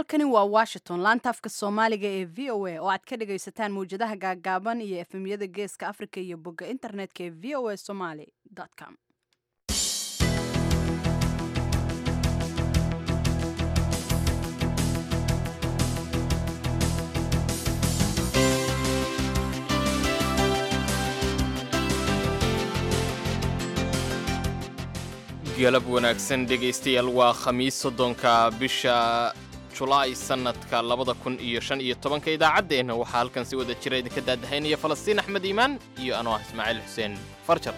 halkani waa washington laanta afka soomaaliga ee v o a oo aad ka dhagaysataan mawjadaha gaagaaban iyo efemyada geeska africa iyo bogga internetka ee v o a somaly com galab wanaagsan dhegaystayaal waa khamiis soddonka bisha julaay sannadka labada kun iyo shan iyo tobanka idaacaddeenna waxaa halkan si wada jira idinka daadahaynaya falastiin axmed iimaan iyo anoo ah ismaaciil xuseen farjar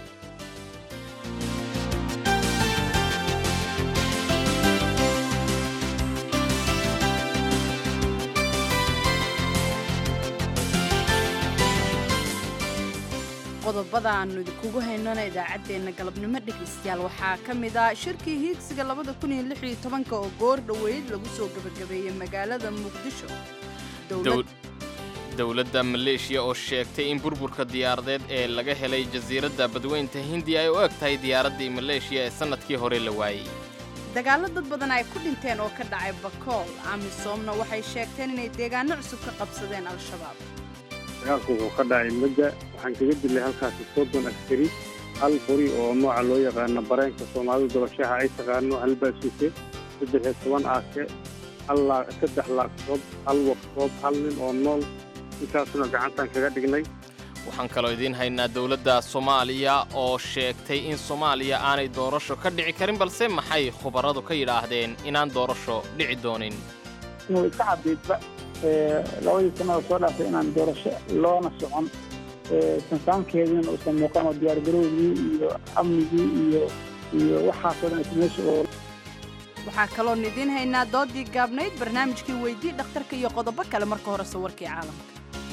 qodobada aanu idinkugu haynona idaacaddeenna galabnimo dhegaystayaal waxaa ka mid ah shirkii hiigsiga labada kun iyo lix iyo tobanka oo goor dhoweyd lagu soo gebagabeeyey magaalada muqdisho dowladda maleeshiya oo sheegtay in burburka diyaaradeed ee laga helay jasiiradda badweynta hindiya ay u eg tahay diyaaraddii maleeshiya ee sannadkii hore la waayey dagaallo dad badan ay ku dhinteen oo ka dhacay bakool amisoomna waxay sheegteen inay deegaano cusub ka qabsadeen al-shabaab dagaalku wuxuu ka dhacay mudda waxaan kaga dilay halkaasi soddon askari hal qori oo nooca loo yaqaano bareenka soomaalidu dabashaha ay taqaano hal baasuuke saddex iyo toban aake hal saddex laagtoob hal waqtoob hal nin oo nool intaasuna gacantaan kaga dhignay waxaan kaloo idiin haynaa dowladda soomaaliya oo sheegtay in soomaaliya aanay doorasho ka dhici karin balse maxay khubaradu ka yidhaahdeen inaan doorasho dhici doonin inuu iska cabiidba labadii sanada soo dhaaftay inaan doorasho loona socon sansaankeediina uusan muuqan oo diyaargarowgii iyo amnigii iyo iyo waxaasoo dhan is meesha oo waxaa kaloon idiin haynaa doodii gaabnayd barnaamijkii weydii dhakhtarka iyo qodobo kale marka hore sawirkii caalamka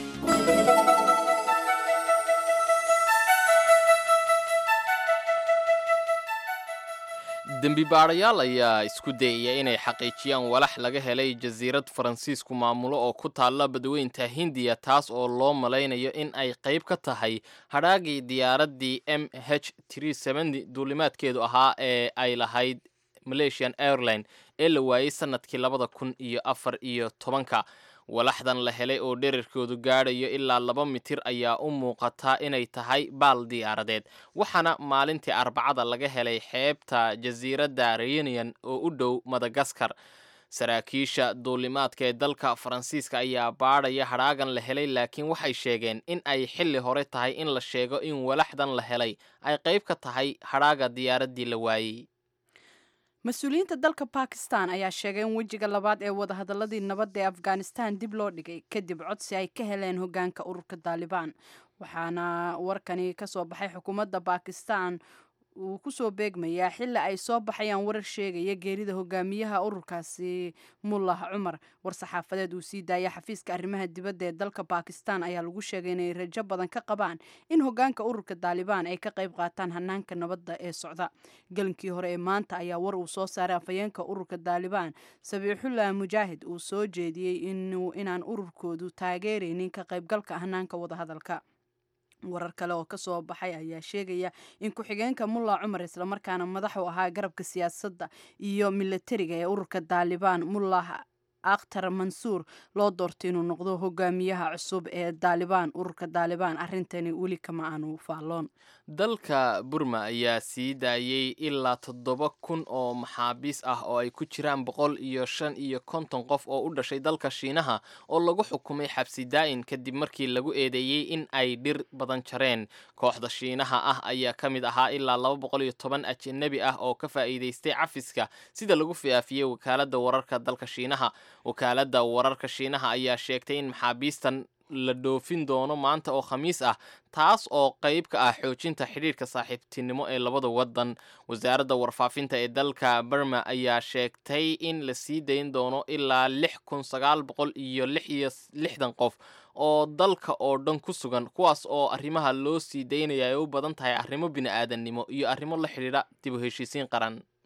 dembi baadhayaal ayaa isku dayaya inay xaqiijiyaan walax laga helay jasiirad faransiisku maamulo oo ku taalla badweynta hindiya taas oo loo malaynayo in ay qayb ka tahay hadhaagii diyaaraddii m h duulimaadkeedu ahaa ee ay lahayd malaysian airline ee la waayey sannadkii labada kun iyo afar iyo tobanka walaxdan la helay oo dherarkoodu gaadhayo ilaa laba mitir ayaa u muuqataa inay tahay baal diyaaradeed waxaana maalintii arbacada laga helay xeebta jasiiradda reunion oo u dhow madagaskar saraakiisha duulimaadka ee dalka faransiiska ayaa baadhaya hadhaagan la helay laakiin waxay sheegeen in ay xilli hore tahay in la sheego in walaxdan la helay ay qayb ka tahay hadhaaga diyaaraddii la waayey mas-uuliyiinta dalka bakistan ayaa sheegay in wejiga labaad ee wadahadaladii nabadda ee afghanistan dib loo dhigay kadib codsi ay ka heleen hogaanka ururka taalibaan waxaana warkani ka soo baxay xukuumadda bakistan uu kusoo beegmayaa xili ay soo baxayaan warar sheegaya geerida hogaamiyaha ururkaasi mullah cumar war-saxaafadeed uu sii daaya xafiiska arrimaha dibadda ee dalka bakistan ayaa lagu sheegay inay rajo badan ka qabaan in hogaanka ururka taalibaan ay ka qayb qaataan hanaanka nabadda ee socda gelinkii hore ee maanta ayaa war uu soo saaray afhayeenka ururka taalibaan sabiixullah mujaahid uu soo jeediyey inaan ururkoodu taageeraynin ka qaybgalka hanaanka wadahadalka warar kale oo kasoo baxay ayaa sheegaya in ku-xigeenka mullah cumar islamarkaana madax u ahaa garabka siyaasadda iyo milatariga ee ururka taalibaan mullah akhtar mansuur loo doortay inuu noqdo hogaamiyaha cusub ee taalibaan ururka taalibaan arrintani weli kama aanu faalloon dalka burma ayaa sii daayey ilaa toddoba kun oo maxaabiis ah oo ay ku jiraan boqol iyo shan iyo konton qof oo u dhashay dalka shiinaha oo lagu xukumay xabsi daa'in kadib markii lagu eedeeyey in ay dhir badan jareen kooxda shiinaha ah ayaa ka mid ahaa ilaa laba boqol iyo toban ajanabi ah oo ka faa'iidaystay cafiska sida lagu fiaafiyey wakaaladda wararka dalka shiinaha wakaaladda wararka shiinaha ayaa sheegtay in maxaabiistan la dhoofin doono maanta oo khamiis ah taas oo qayb ka ah xoojinta xidhiirka saaxiibtinimo ee labada waddan wasaaradda warfaafinta ee dalka burma ayaa sheegtay in la sii dayn doono ilaa lix kun sagaal boqol iyo lix iyo lixdan qof oo dalka oo dhan ku sugan kuwaas oo arrimaha loo sii daynaya ay u badan tahay arrimo bini-aadannimo iyo arrimo la xidhiidha dib u heshiisiin qaran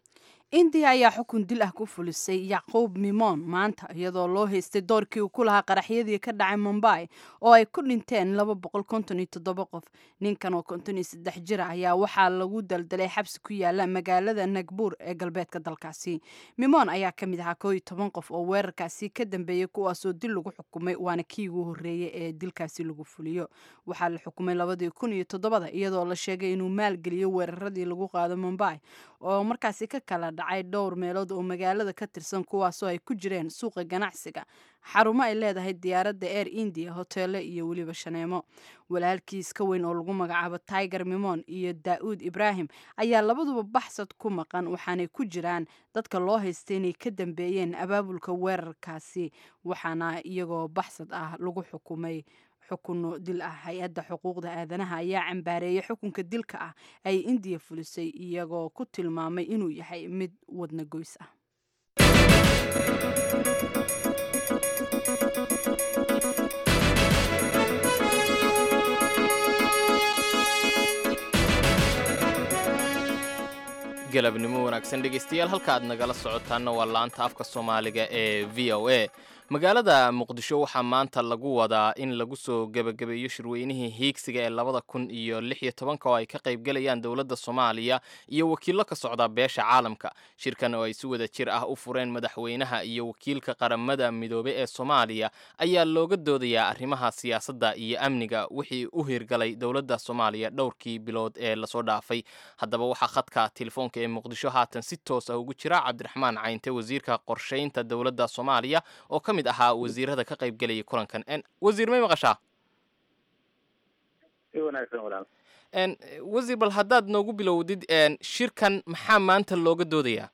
indiya ayaa xukun dil ah ku fulisay yacquub mimon maanta iyadoo loo haystay doorkii uu ku lahaa qaraxyadii ka dhacay mumbai oo ay ku dhinteen laba boqol konton iyo toddoba qof ninkan oo konton iyo saddex jira ayaa waxaa lagu daldalay xabsi ku yaala magaalada nagbuur ee galbeedka dalkaasi mimon ayaa ka mid ahaa koo iyo toban qof oo weerarkaasi ka dambeeyey kuwaasoo dil lagu xukumay waana kii ugu horreeyey ee dilkaasi lagu fuliyo waxaa la xukumay labadii kun iyo toddobada iyadoo la sheegay inuu maalgeliyo weeraradii lagu qaado mumbai oo markaasi ka kala dhacay dhowr meelood oo magaalada ka tirsan kuwaasoo ay ku jireen suuqa ganacsiga xarumo ay leedahay diyaaradda air india hoteele iyo weliba shaneemo walaalkiis ka weyn oo lagu magacaabo tiger mimon iyo daa'uud ibraahim ayaa labaduba baxsad ku maqan waxaanay ku jiraan dadka loo haystay inay ka dambeeyeen abaabulka weerarkaasi waxaana iyagoo baxsad ah lagu xukumay xukuno dil ah hay-adda xuquuqda aadanaha ayaa cambaareeyay xukunka dilka ah ay indiya fulisay iyagoo ku tilmaamay inuu yahay mid wadna goys ah galabnimo wanaagsan dhegaystayaal halka aad nagala socotaanna waa laanta afka soomaaliga ee v o a magaalada muqdisho waxaa maanta lagu wadaa in lagu soo gebagabeeyo shirweynihii hiigsiga ee labada kun iyo lix iyo tobanka oo ay ka qaybgalayaan dowladda soomaaliya iyo wakiillo ka socda beesha caalamka shirkan oo ay si wada jir ah u fureen madaxweynaha iyo wakiilka qaramada midoobe ee soomaaliya ayaa looga doodayaa arrimaha siyaasadda iyo amniga wixii u hirgalay dowladda soomaaliya dhowrkii bilood ee lasoo dhaafay haddaba waxaa khadka telefoonka ee muqdisho haatan si toos ah ugu jira cabdiraxmaan caynte wasiirka qorshaynta dowladda soomaaliya oo ka mid ahaa wasiirada ka qaybgelayay kulankan wasiir may maqashaa wasiir bal haddaad noogu bilowdid shirkan maxaa maanta looga doodayaa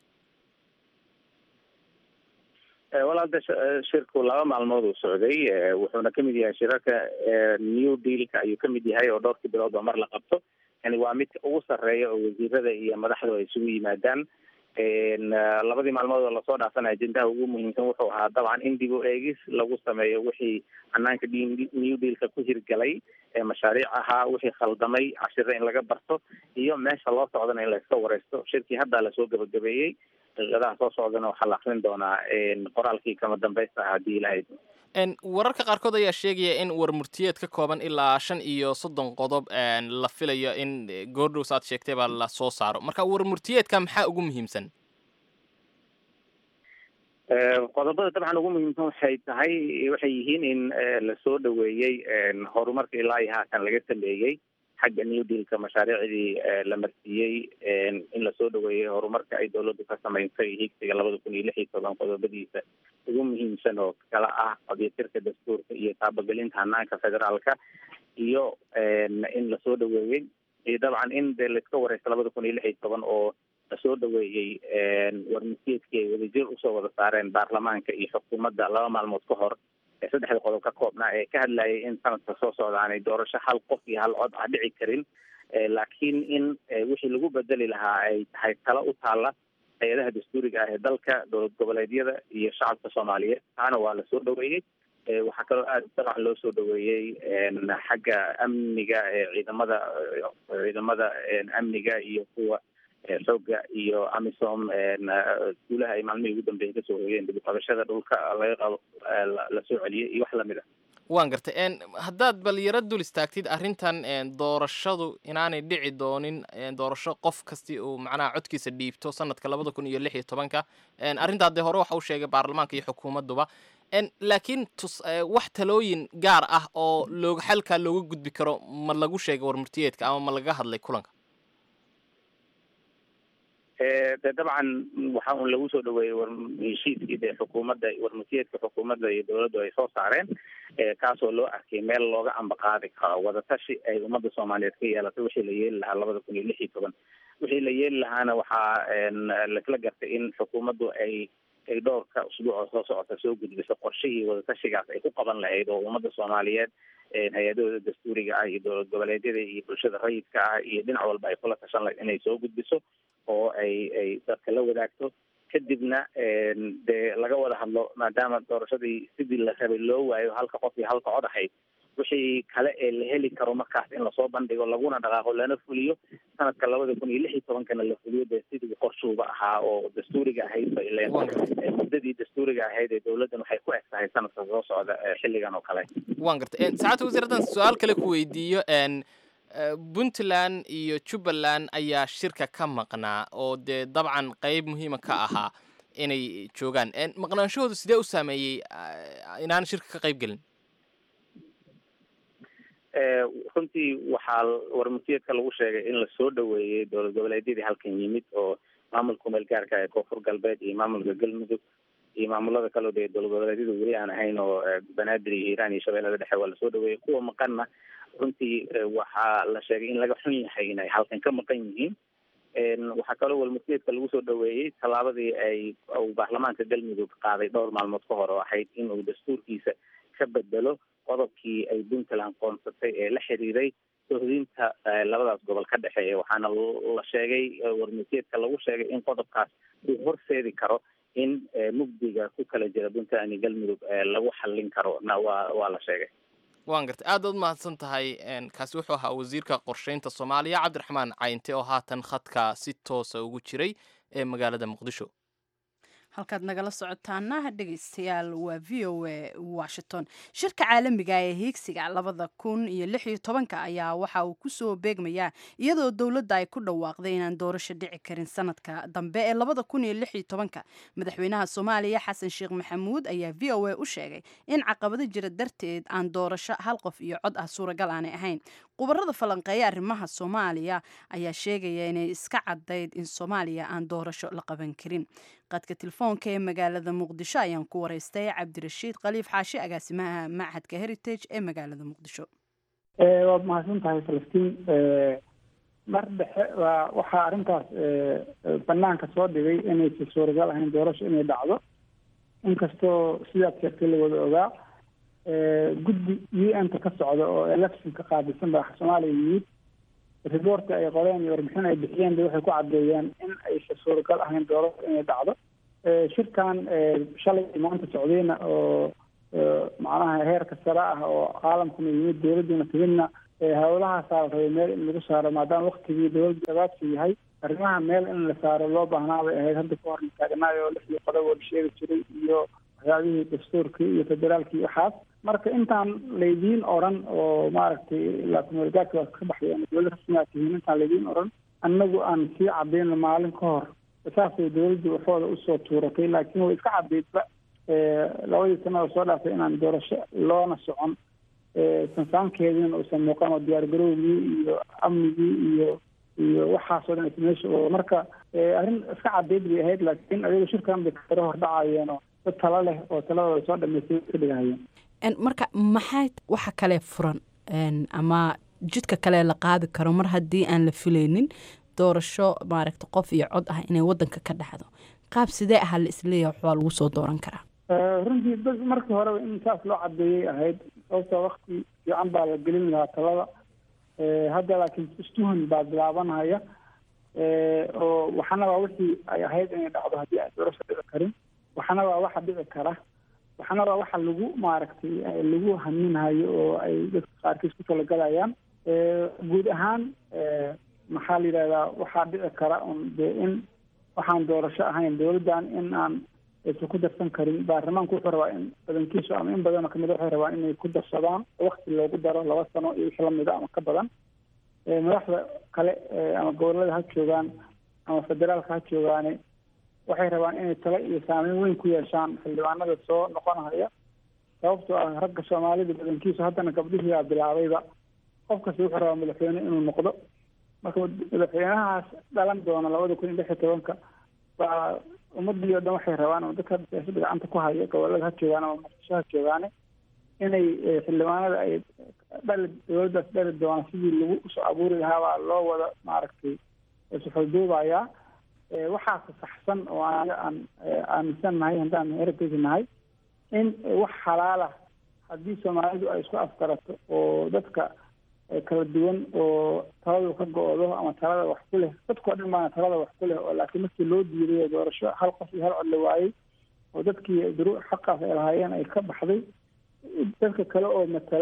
walaal shirku laba maalmood uu socday wuxuuna kamid yahay shirarka new dealka ayuu kamid yahay oo dhowrkii bilood oo mar la qabto yani waa midka ugu sarreeya oo wasiirada iyo madaxdu ay isugu yimaadaan labadii maalmood oo lasoo dhaafana ajendaha ugu muhiimsan wuxuu ahaa dabcan in dib u eegis lagu sameeyo wixii hanaanka new dealka ku hirgalay ee mashaariic ahaa wixii khaldamay cashiro in laga barto iyo meesha loo socdana in layska wareysto shirkii haddaa lasoo gabagabeeyey daqiiqadaha soo socdana waxaa la akrin doonaa qoraalkii kama dambaysta ah haddii ilahayd wararka qaarkood ayaa sheegaya in war murtiyeed ka kooban ilaa shan iyo soddon qodob la filayo in goordhows aad sheegtay baa la soo saaro marka war murtiyeedka maxaa ugu muhiimsan qodobada dabcan ugu muhiimsan waxay tahay waxay yihiin in lasoo dhaweeyey horumarka ilaa iyo haatan laga sameeyey xagga new dealka mashaariicdii la marsiiyey in lasoo dhaweeyey horumarka ay dowladdu ka samaysay higsiga labada kun iyo lix iyo toban qodobadiisa ugu muhiimsan oo kala ah qadyatirka dastuurka iyo taabagelinta hanaanka federaalka iyo in lasoo dhaweeyey iyo dabcan in dee laiska wareysta labada kun iyo lix iyo toban oo lasoo dhaweeyey warmasiidkii ay wadajir usoo wada saareen baarlamaanka iyo xukuumadda laba maalmood ka hor saddexda qodob ka koobnaa ee ka hadlayay in sanadka soo socda aanay doorasho hal qof iyo hal cod ah dhici karin laakiin in wixii lagu bedeli lahaa ay tahay talo u taalla hay-adaha dastuuriga ah ee dalka dowlad goboleedyada iyo shacabka soomaaliyeed taana waa lasoo dhaweeyey waxaa kaloo aada dabcan loo soo dhaweeyey xagga amniga ciidamada ciidamada amniga iyo kuwa xooga iyo amisom guulaha ay maalmihii ugu dambeeyay kasoo hoyeen dib uqabashada dhulka laga qabo lasoo celiyey iyo wax lamid a waan gartay haddaad bal yaro dul istaagtid arrintan doorashadu inaanay dhici doonin doorasho qof kasti uu macnaha codkiisa dhiibto sanadka labada kun iyo lix iyo tobanka arrintaa dee hore waxa u sheegay baarlamaanka iyo xukuumadduba laakiin tus wax talooyin gaar ah oo looga xalkaa looga gudbi karo ma lagu sheegay warmurtiyeedka ama ma laga hadlay kulanka de dabcan waxa un lagu soo dhaweeyey war heshiiskii dee xukuumadda warmasiyeedka xukuumadda iyo dowladdu ay soo saareen kaasoo loo arkay meel looga ambaqaadi karo wadatashi ay ummadda soomaaliyeed ka yeelatay wixii la yeeli lahaa labada kun iyo lix iyo toban wixii la yeeli lahaana waxaa lasla gartay in xukuumaddu ay ay dhowrka usbuuc oo soo socota soo gudbiso qorshihii wadatashigaas ay ku qaban lahayd oo ummadda soomaaliyeed hay-adahooda dastuuriga ah iyo dowlad goboleedyada iyo bulshada rayidka ah iyo dhinac walba ay kula tashan lahayd inay soo gudbiso oo ay ay dadka la wadaagto kadibna dee laga wada hadlo maadaama doorashadii sidii la rabay loo waayo halka qof iyo halka cod ahayd wixii kale ee la heli karo markaas in lasoo bandhigo laguna dhaqaaqo lana fuliyo sanadka labada kun iyo lix iyo tobankana la fuliyo dee sidii qorshuuba ahaa oo dastuuriga ahayd ba ileen muddadii dastuuriga ahayd ee dowladdan waxay ku eg tahay sanadka soo socda xilligan oo kale waan gartay saacadda wasiir haddaan su-aal kale ku weydiiyo puntland iyo jubbaland ayaa shirka ka maqnaa oo dee dabcan qeyb muhiima ka ahaa inay joogaan maqnaanshahoodu sidee u saameeyey inaan shirka ka qayb gelin runtii waxaa warmasiyeedka lagu sheegay in lasoo dhaweeyey dowlad goboleedyadii halkan yimid oo maamulka meel gaarka ee koonfur galbeed iyo maamulka galmudug iyo maamulada kaleo dee dowlad goboleedyada weli aan ahayn oo banaadir iyo hiiraan iyo shabeellada dhexe waa lasoo dhaweeyey kuwa maqanna runtii waxaa la sheegay in laga xun yahay inay halkan ka maqan yihiin waxaa kaloo walmasiyeedka lagu soo dhaweeyey tallaabadii ay uu baarlamaanka galmudug qaaday dhowr maalmood ka hor oo ahayd in uu dastuurkiisa ka bedelo qodobkii ay puntland qoonsatay ee la xiriiray sohdinta labadaas gobol ka dhexeeya waxaana la sheegay warmasiyeedka lagu sheegay in qodobkaas uu horseedi karo in mugdiga ku kala jira puntland iyo galmudug lagu xallin karo na waa waa la sheegay waan gartay aad baad mahadsan tahay kaasi wuxuu ahaa wasiirka qorsheynta soomaaliya cabdiraxmaan caynte oo haatan khadka si toosa ugu jiray ee magaalada muqdisho halkaad nagala socotaana dhegeystayaal waa v o a washington shirka caalamiga ee hiigsiga labada kun iyo lix iyo tobanka ayaa waxa uu kusoo beegmayaa iyadoo dowladda ay ku dhawaaqday inaan doorasho dhici karin sanadka dambe ee labada kun iyo lix iyo tobanka madaxweynaha soomaaliya xasan sheekh maxamuud ayaa v o a u sheegay in caqabado jira darteed aan doorasho hal qof iyo cod ah suuragal aanay ahayn khubarada falanqeeya arrimaha soomaaliya ayaa sheegaya inay iska cadayd in soomaaliya aan doorasho la qaban karin qadka telefoonka ee magaalada muqdisho ayaan ku wareystay cabdirashiid khaliif xaashi agaasimaha machadka heritage ee magaalada muqdisho waad mahadsan tahay falastiin mar dhexe waa waxaa arrintaas banaanka soo dhigay inaysa suuragal ahayn doorasho inay dhacdo inkastoo sidaad sheegtay la wada ogaa guddi u n ta ka socda oo electionka qaabilsan baa soomaaliya yimid reportka ay qoreen iyo warbixin ay bixiyeen ba waxay ku caddeeyeen in aysa suuragal ahayn doorasho inay dhacdo shirkan shalay maanta socdayna oo macnaha heerka sare ah oo caalamkuna yimid dowladdiina timidna howlahaasaa la rabay meel in lagu saaro maadaama waktigii dowladda gabaadka yahay arrimaha meel in la saaro loo baahnaa bay ahayd hadda ka hor taagnaay oo lixdii qodob oo la sheegi jiray iyo waxyaabihii dastuurkii iyo federaalkii waxaas marka intaan laydiin oran oo maaragtay ilaa kumeelgaadka waa ka baxday ama dowladda rasmigaa tihiin intaan laydiin oran annagu aan sii cadayno maalin ka hor saasay dowladdu waxooda usoo tuuratay laakiin way iska cadaydba labadii sana oo soo dhaafay inaan doorasho loona socon sansaankeediina uusan muuqan oo diyaargarowgii iyo amnigii iyo iyo waxaasoo dhan meesha oo marka arrin iska cadayd bay ahayd laakiin ayago shirkan bay karo hordhacayeen oo dad tala leh oo taladooda soo dhamaystay ka dhigahayeen marka maxay waxa kale furan ama jidka kale la qaadi karo mar haddii aan la filaynin doorasho maaragta qof iyo cod ah inay wadanka ka dhacdo qaab sidee aha la isleeyahay waxbaa lagu soo dooran karaa runtii dad markii horeba in saas loo cadeeyay ahayd sababtoo wakti fiican baa la gelin lahaa talada hadda laakiin istuhan baa bilaabanaya oo waxana waa wixii ay ahayd inay dhacdo haddii aan doorasho dhici karin waxana waa waxa dhici kara waxana waa waxa lagu maaragtay lagu haminhayo oo ay dadka qaarkiis ku talagalayaan guud ahaan maxaa la yidhahdaa waxaa dhici kara un dee in waxaan doorasho ahayn dowladdan in aan aysan ku darsan karin baarlamaanku wuxuu rabaa in badankiisu ama in badanoo kamid waxay rabaan inay ku darsadaan wakti loogu daro laba sano iyo wixii lamida ama ka badan madaxda kale ama gobolada ha joogaan ama federaalka ha joogaane waxay rabaan inay talo iyo saameyn weyn ku yeeshaan xildhibaanada soo noqonaya sababtoo ah ragga soomaalida badankiisu haddana gabdhihiibaa bilaabayba qof kasta wuxuu rabaa madaxweyne inuu noqdo marka madaxweynahaas dhalan doona labada kun iyo lix iyo tobanka baa ummadii oo dhan waxay rabaan oo dadka siyaasada gacanta ku haya gobolada ha joogaan ama muqdisho ha joogaane inay xildhibaanada ay dhali dowladdaas dhali doona sidii lagu usoo abuuri lahaa baa loo wada maaragtay suxulduubayaa waxaase saxsan oo anaga aan aaminsan nahay haddaan heritage nahay in wax xalaala haddii soomaalidu ay isku afgarato oo dadka kala duwan oo taladu ka go-do ama talada wax ku leh dadkao dhan baana talada wax ku leh oo laakiin markii loo diiday doorasho hal qof iyo hal cod la waayey oo dadkii duru xaqaas ay lahaayeen ay ka baxday dadka kale oo matala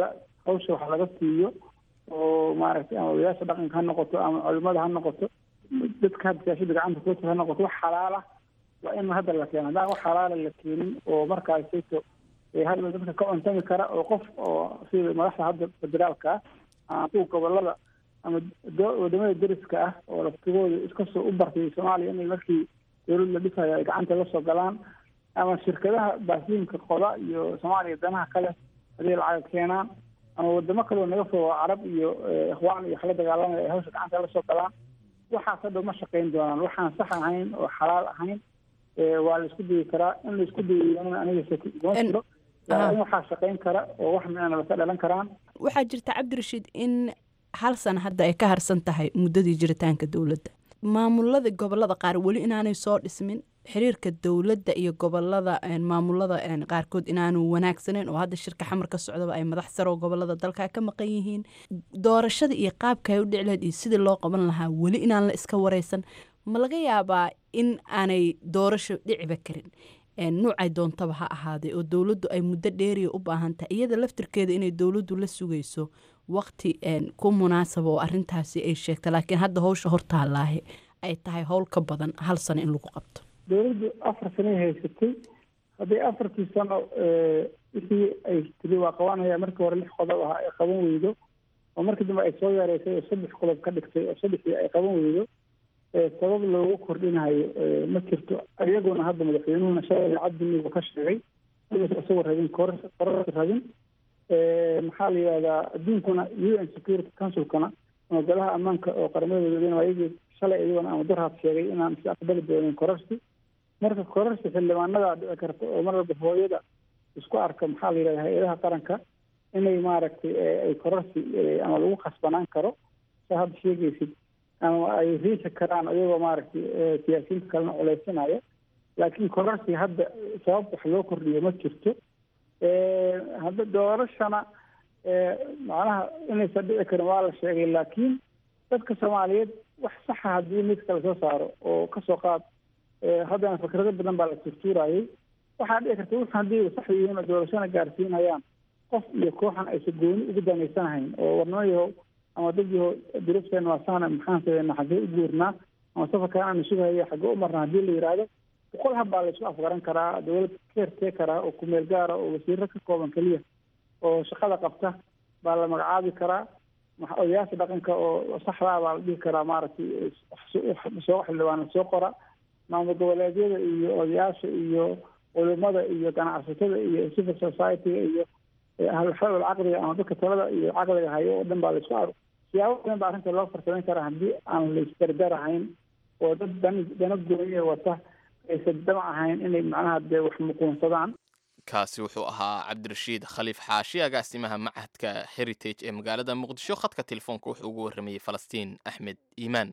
hawsha wax laga siiyo oo maaragtay ama odayaasha dhaqanka ha noqoto ama culimada ha noqoto dadka hadda siyaasada gacanta ku ha noqoto wax xalaal ah waa in hadda la keeno haddaan wax xalaala la keenin oo markaasayto hadda dadka ka cuntami kara oo qof oo sida madaxda hadda federaalka ah ama kuwa gobolada ama wadamada deriska ah oo laftigooda iskasoo u bartay soomaaliya inay markii dowlad la dhisayo ay gacanta la soo galaan ama shirkadaha baasiinka qoda iyo soomaaliya danaha kale haday lacag keenaan ama wadamo kaleo naga fogo carab iyo ikhwaan iyo waxla dagaalamaya ay hawsha gacanta la soo galaan waxaas hadhow ma shaqayn doonaan waxaan sax ahayn oo xalaal ahayn waa la isku dayi karaa in la isku dayiana aniga kuma jiro in waxaa shaqayn kara oo wax micnaba ka dhalan karaan waxaa jirta cabdirashiid in hal sana hadda ay ka harsan tahay muddadii jiritaanka dowladda maamulada gobolada qaar weli inaanay soo dhismin xiriirka dowladda iyo gobolada maamulada qaarkood inaanu wanaagsaneyn oo hadda shirka xamar ka socdaba ay madax saro gobolada dalka ka maqan yihiin doorashada iyo qaabka ay u dhici lahayd iyo sidii loo qaban lahaa weli inaan la iska wareysan ma laga yaabaa in aanay doorasho dhiciba karin nuucay doontaba ha ahaaday oo dowladdu ay muddo dheeriya u baahan tahay iyada laftirkeeda inay dowladdu la sugayso waqti ku munaasaba oo arintaasi ay sheegta laakiin hadda howsha hortaalaahe ay tahay howl ka badan hal sano in lagu qabto dowladdu afar sanoy haysatay hadday afartii sano wixii ay tiri waa qabanaya markii hore lix qodob ahaa ay qaban weydo oo markii dambe ay soo yareysay oo saddex qodob ka dhigtay oo saddexdii ay qaban weydo sabab loogu kordhinayo ma jirto iyaguna hadda madaxweynuhuna shalay cabdinigu ka sheegay isagoo rabin kororsi rabin maxaa la yidhahdaa adduunkuna u n security councilkana ama golaha ammaanka oo qaramada midoobeyna waa iyagii shalay iyaguna ama durhaad sheegay inaan si aqbali doonin kororsi marka kororsi xildhibaanadaa dhici karta oo mar walba hooyada isku arka maxaa la yidhahda hay-adaha qaranka inay maaragtay ay kororsi ama lagu khasbanaan karo sa hadda sheegaysid ama ay riixi karaan iyagoo maaragtay siyaasiyiinta kalena culeysanaya laakiin kororsi hadda sabab wax loo kordhiyo ma jirto hadda doorashana macnaha inaysan dhici karin waa la sheegay laakiin dadka soomaaliyeed wax saxa haddii mid kala soo saaro oo kasoo qaad haddana fikrado badan baa la turtuurayay waxaa dhici karta wux haddii sax yihiin oo doorashana gaarsiinayaan qof iyo kooxan aysan gooni ugu danaysanahayn oo warnamayaho ama dad yaho duruufteena waa sahna maxaan sameynaa xaggee u guurnaa ama safarkan aanu sugahaya xaggee u marnaa haddii la yidhaahdo boqol hab baa la isku afgaran karaa dowlad keertee karaa oo kumeel gaara oo wasiiro ka kooban keliya oo shaqada qabta baa la magacaabi karaa odayaasha dhaqanka oo saxdaa baa la dhihi karaa maaragtay soo xildhibaana soo qora maamul goboleedyada iyo odayaasha iyo culimada iyo ganacsatada iyo civil society-ga iyo ahlulxalal caqliga ama dadka talada iyo caqliga hayo oo dhan baa la isku ar siyaabo badan baa arrinta loo farsamayn karaa haddii aan la isdardarahayn oo dad dan dana gooniya wata aysan damac ahayn inay macnaha dee wax muquunsadaan kaasi wuxuu ahaa cabdirashiid khaliif xaashi agaasimaha machadka heritage ee magaalada muqdisho khadka telefoonka wuxuu ugu warramayey falastiin axmed iimaan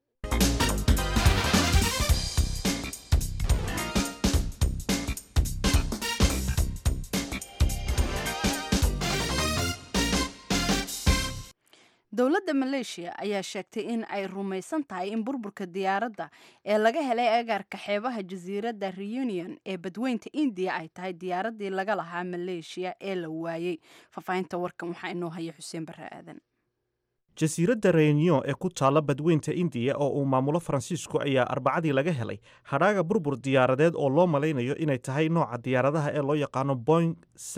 dowladda maleeshiya ayaa sheegtay in ay rumaysan tahay in burburka diyaaradda ee laga helay agaarka xeebaha jasiiradda reunion ee badweynta indiya ay tahay diyaaraddii laga lahaa maleeshiya ee la waayey faahfaahinta warkan waxaa inoo haya xuseen barre aadan jasiiradda reunion ee ku taalla badweynta indiya oo uu maamulo faransiisku ayaa arbacadii laga helay hadhaaga burbur diyaaradeed oo loo malaynayo inay tahay nooca diyaaradaha ee loo yaqaano boing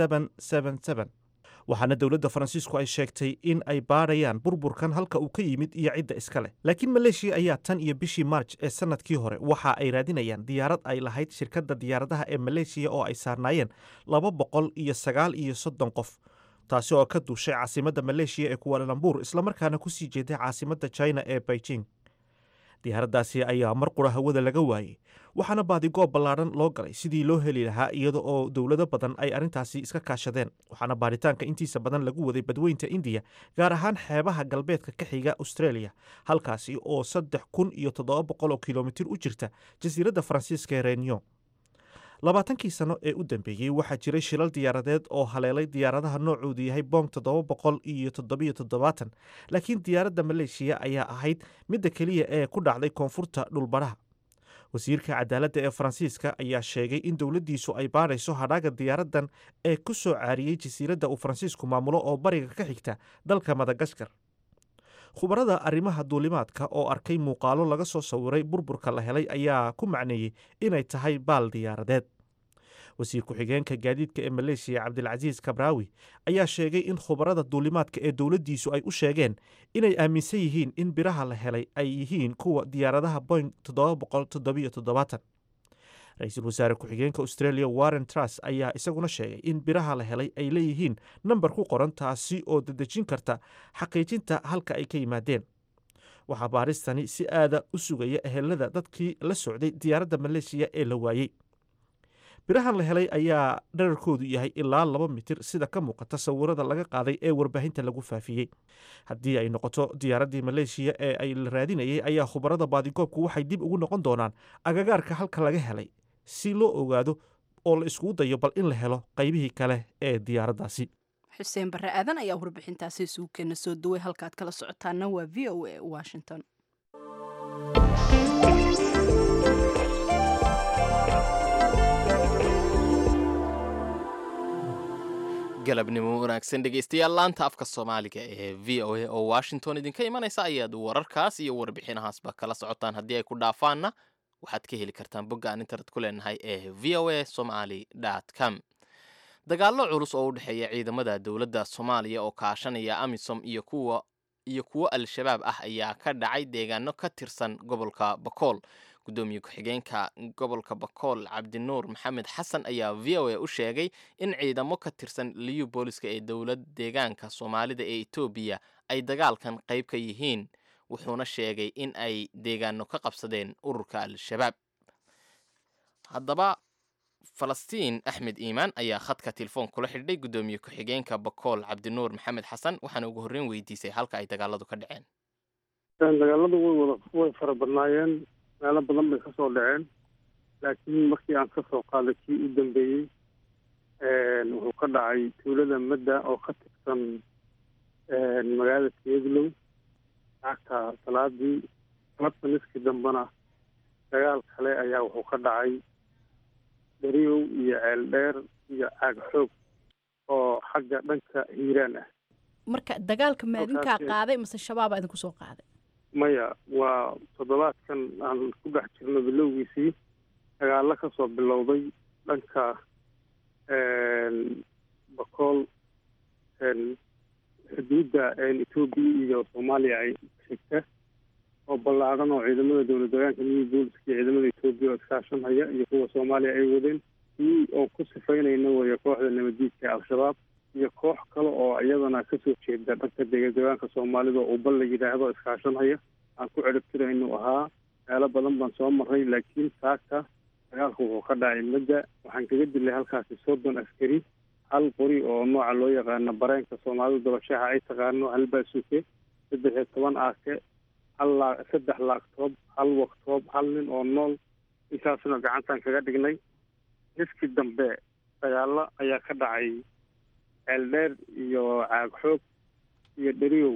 waxaana dowladda faransiisku ay sheegtay in ay baadhayaan burburkan halka uu ka yimid iyo cidda iska leh laakiin maleeshiya ayaa tan iyo bishii maarj ee sannadkii hore waxa ay raadinayaan diyaarad ay lahayd shirkadda diyaaradaha ee maleeshiya oo ay saarnaayeen laba boqol iyo sagaal iyo soddon qof taasi oo ka duushay caasimadda maleeshiya ee kuwaalalambur islamarkaana ku sii jeeday caasimadda china ee beijing diyaaraddaasi ayaa mar qura hawada laga waayey waxaana baadigoob ballaadhan loo galay sidii loo heli lahaa iyada oo dowlado badan ay arrintaasi iska kaashadeen waxaana baaritaanka intiisa badan lagu waday badweynta indiya gaar ahaan xeebaha galbeedka ka xiga australia halkaasi oo saddex kun iyo toddoba boqol oo kilomitir u jirta jasiiradda faransiiska ee reunion labaatankii sano ee u dambeeyey waxaa jiray shilal diyaaradeed oo haleelay diyaaradaha noocoodu yahay bong toddoba boqol iyo toddobiyo toddobaatan laakiin diyaaradda maleeshiya ayaa ahayd midda keliya ee ku dhacday koonfurta dhulbadhaha wasiirka cadaaladda ee faransiiska ayaa sheegay in dowladdiisu ay baadhayso hadhaaga diyaaraddan ee ku soo caariyey jasiiradda uu faransiisku maamulo oo bariga ka xigta dalka madagaskar khubarada arrimaha duulimaadka oo arkay muuqaalo laga soo sawiray burburka la helay ayaa ku macneeyey inay tahay baal diyaaradeed wasiir ku-xigeenka gaadiidka ee maleeshiya cabdilcasiis kabraawi ayaa sheegay in khubarada duulimaadka ee dowladdiisu ay u sheegeen inay aaminsan yihiin in biraha la helay ay yihiin kuwa diyaaradaha boing ra-iisul wasaare ku-xigeenka australia warren truss ayaa isaguna sheegay in biraha la helay ay leeyihiin nambar ku qoran taasi oo dedejin karta xaqiijinta halka ay ka yimaadeen waxaa baaristani si aada u sugaya ehelada dadkii la socday diyaaradda maleeshiya ee la waayey birahan la helay ayaa dherarkoodu yahay ilaa laba mitir sida ka muuqata sawirada laga qaaday ee warbaahinta lagu faafiyey haddii ay noqoto diyaaraddii maleeshiya ee ay la raadinayay ayaa khubarada baadigoobku waxay dib ugu noqon doonaan agagaarka halka laga helay si loo ogaado oo la iskugu dayo bal in la helo qaybihii kale ee diyaaraddaasi xuseen barre aadan ayaa warbixintaasi suugkeena soo duway halkaad kala socotaana waa v o a washington galabnimo wanaagsan dhegeystayaal laanta afka soomaaliga ee v o a oo washington idinka imanaysa ayaad wararkaas iyo warbixinahaasba kala socotaan haddii ay ku dhaafaanna waxaad ka heli kartaan bogga aan internet ku leenahay ee v o a somaly com dagaallo culus oo u dhexeeya ciidamada dowladda soomaaliya oo kaashanaya amisom iyo kuwa iyo kuwo al-shabaab ah ayaa ka dhacay deegaano ka tirsan gobolka bakool gudoomiye ku-xigeenka gobolka bakool cabdinuur maxamed xasan ayaa v o a u sheegay in ciidamo ka tirsan liyu booliska ee dowlad deegaanka soomaalida ee etoobiya ay dagaalkan qayb ka yihiin wuxuuna sheegay in ay deegaano ka qabsadeen ururka al-shabaab haddaba falastiin axmed iimaan ayaa khadka telefoon kula xidhay guddoomiye ku-xigeenka bakool cabdinuur maxamed xasan waxaana ugu horreyn weydiisay halka ay dagaaladu ka dhaceen dagaaladu way wada way fara badnaayeen meelo badan bay kasoo dhaceen laakiin markii aan kasoo qaaday kii u dambeeyey wuxuu ka dhacay tuulada madda oo ka tirsan magaalada keedlow lacagta salaadii sanadka niskii dambena dagaal kale ayaa wuxuu ka dhacay dariyow iyo ceeldheer iyo caag xoog oo xagga dhanka hiiraan ah marka dagaalka maadinkaa qaaday mase shabaabaa idinku soo qaaday maya waa toddobaadkan aan ku dhex jirno bilowgiisii dagaallo ka soo bilowday dhanka bakool xuduudda etoobiya iyo soomaaliya ay xigta oo ballaadhan oo ciidamada dowlad deegaanka new booliska iyo ciidamada etoobiya oo iskaashanhaya iyo kuwa soomaaliya ay wadeen kii oo ku sifaynayna weeye kooxda nabadiidka ee al-shabaab iyo koox kale oo iyadana kasoo jeeda dhanka dega deegaanka soomaalida oo ubal la yidhaahdo iskaashanhaya aan ku ciribtira inuu ahaa meelo badan baan soo marray laakiin saaka dagaalku wuxuu ka dhacay madda waxaan kaga dilay halkaasi soddon askari hal qori oo nooca loo yaqaano bareenka soomaalida dabashaha ay taqaano hal baasuke saddex iyo toban aake hal laa saddex laagtoob hal waktoob hal nin oo nool intaasna gacantaan kaga dhignay niskii dambe dagaallo ayaa ka dhacay ceeldheer iyo caag xoog iyo dheriyow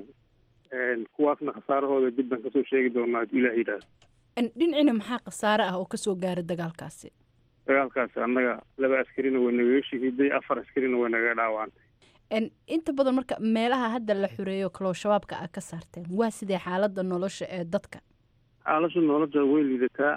kuwaasna khasaarahooda dib baan kasoo sheegi doonaa hadduu ilaah yidhaahdo dhinacina maxaa khasaare ah oo kasoo gaara dagaalkaasi dagaalkaasi annaga laba askarina way nagaga shahiiday afar askarina way nagaga dhaawacantay inta badan marka meelaha hadda la xureeyo kaloo shabaabka ah ka saarteen waa sidee xaaladda nolosha ee dadka xaalasha nolosha way liidataa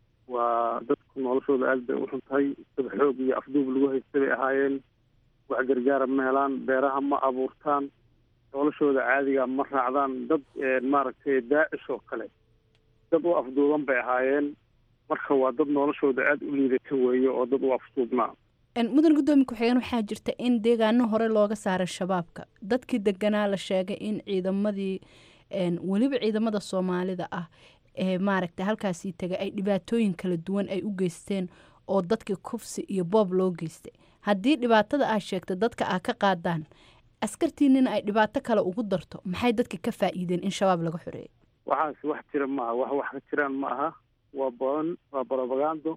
waa dadku noloshooda aad bay u xun tahay dad xoog iyo afduub lagu haysta bay ahaayeen wax gargaara ma helaan beeraha ma abuurtaan noloshooda caadiga ma raacdaan dad maaragtay daacish oo kale dad u afduuban bay ahaayeen marka waa dad noloshooda aada u liidata weeye oo dad u afduubnaa mudan guddoomiye ku-xigeen waxaa jirta in deegaano hore looga saaray shabaabka dadkii deganaa la sheegay in ciidamadii weliba ciidamada soomaalida ah ee maaragta halkaasii tegay ay dhibaatooyin kala duwan ay u geysteen oo dadkii kufsi iyo boob loo geystay haddii dhibaatada aa sheegta dadka aa ka qaadaan askartiinina ay dhibaato kale ugu darto maxay dadka ka faa'iideen in shabaab laga xoreeyay waxaas wax jira maaha wax wax ka jiraan ma aha waa badan waa brobagando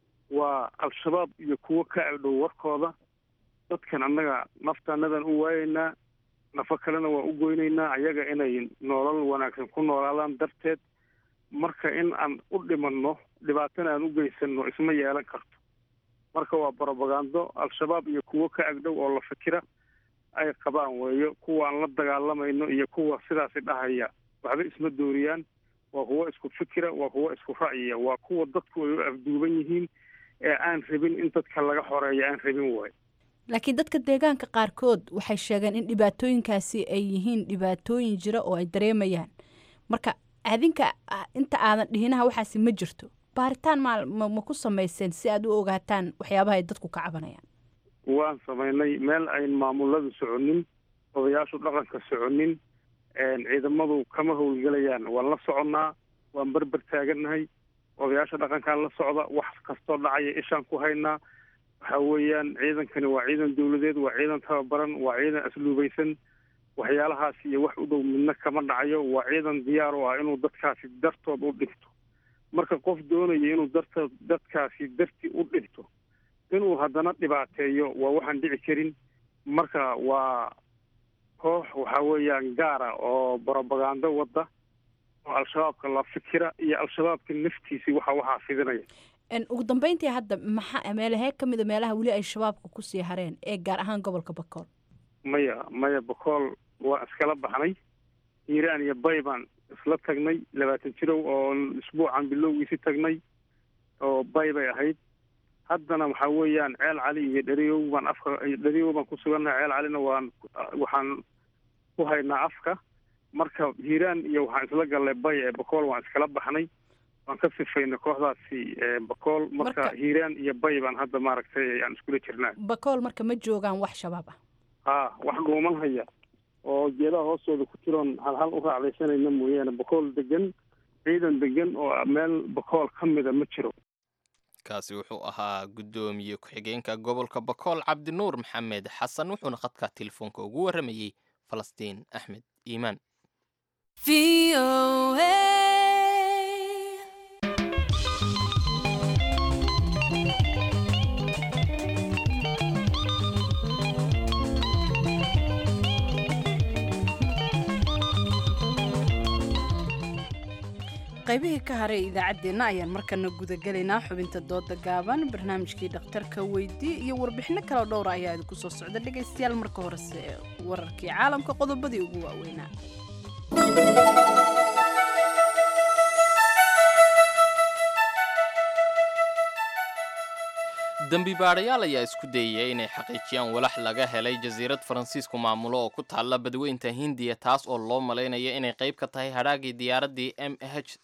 waa al-shabaab iyo kuwo ka agdhow warkooda dadkan annaga naftaanadan u waayeynaa nafo kalena waa u goynaynaa ayaga inay nolol wanaagsan ku noolaadaan darteed marka in aan u dhimanno dhibaatana aan u geysanno isma yeelan karto marka waa brobagando al-shabaab iyo kuwo ka agdhow oo la fikira ay qabaan weeyo kuwa aan la dagaalamayno iyo kuwa sidaasi dhahaya waxba isma dooriyaan waa kuwo isku fikira waa kuwo isku ra'yiya waa kuwa dadku ay u afduuban yihiin ee aan rabin in dadka laga xoreeyo aan rabin waayo laakiin dadka deegaanka qaarkood waxay sheegeen in dhibaatooyinkaasi ay yihiin dhibaatooyin jira oo ay dareemayaan marka adinka inta aadan dhihinaha waxaasi ma jirto baaritaan ma ma ku samayseen si aad u ogaataan waxyaabaha ay dadku ka cabanayaan waan samaynay meel ayn maamuladu soconin odayaashu dhaqanka soconin ciidamadu kama howlgelayaan waan la soconnaa waan berber taagannahay odayaasha dhaqankaan la socda wax kastoo dhacaya ishaan ku haynaa waxa weeyaan ciidankani waa ciidan dawladeed waa ciidan tababaran waa ciidan asluubaysan waxyaalahaas iyo wax u dhow midna kama dhacayo waa ciidan diyaar u ah inuu dadkaasi dartood u dhinto marka qof doonaya inuu darta dadkaasi darti u dhinto inuu haddana dhibaateeyo waa waxaan dhici karin marka waa koox waxa weeyaan gaara oo brobagando wadda oo al-shabaabka la fikira iyo al-shabaabka naftiisii waxa waxaa fidinaya ugu dambeyntii hadda maxaa meelahee ka mida meelaha weli ay shabaabka kusii hareen ee gaar ahaan gobolka bakool maya maya bakool waa iskala baxnay hiiraan iyo bay baan isla tagnay labaatan jirow oo isbuucan bilowgiisi tagnay oo bay bay ahayd haddana waxaa weeyaan ceel cali iyo dheriyow baan afka dheriyow baan ku sugannahay ceel calina waan waxaan ku haynaa afka marka hiiraan iyo waxaan isla gallay bay ee bakool waan iskala baxnay waan ka sifaynay kooxdaasi bakool marka hiiraan iyo bay baan hadda maaragtay aan iskula jirnaa bakool marka ma joogaan wax shabaab ah ha wax dhuuman haya oo geedaha hoostooda ku jiroon hal hal u raacdaysanayna mooyaane bakool degan ciidan degan oo meel bakool ka mida ma jiro kaasi wuxuu ahaa guddoomiye ku-xigeenka gobolka bakool cabdinuur maxamed xasan wuxuuna khadka telefoonka ugu warramayey falastiin axmed iimaan qaybihii ka haray idaacaddeenna ayaan markana gudagelaynaa xubinta dooda gaaban barnaamijkii dhakhtarka weydii iyo warbixino kaleo dhowra ayaa idinku soo socda dhegaystayaal marka horese wararkii caalamka qodobadii ugu waaweynaa dembi baadhayaal ayaa isku dayaya inay xaqiijiyaan walax laga helay jasiirad faransiisku maamulo oo ku taalla badweynta hindiya taas oo loo malaynayo inay qayb ka tahay hadhaagii diyaaraddii m h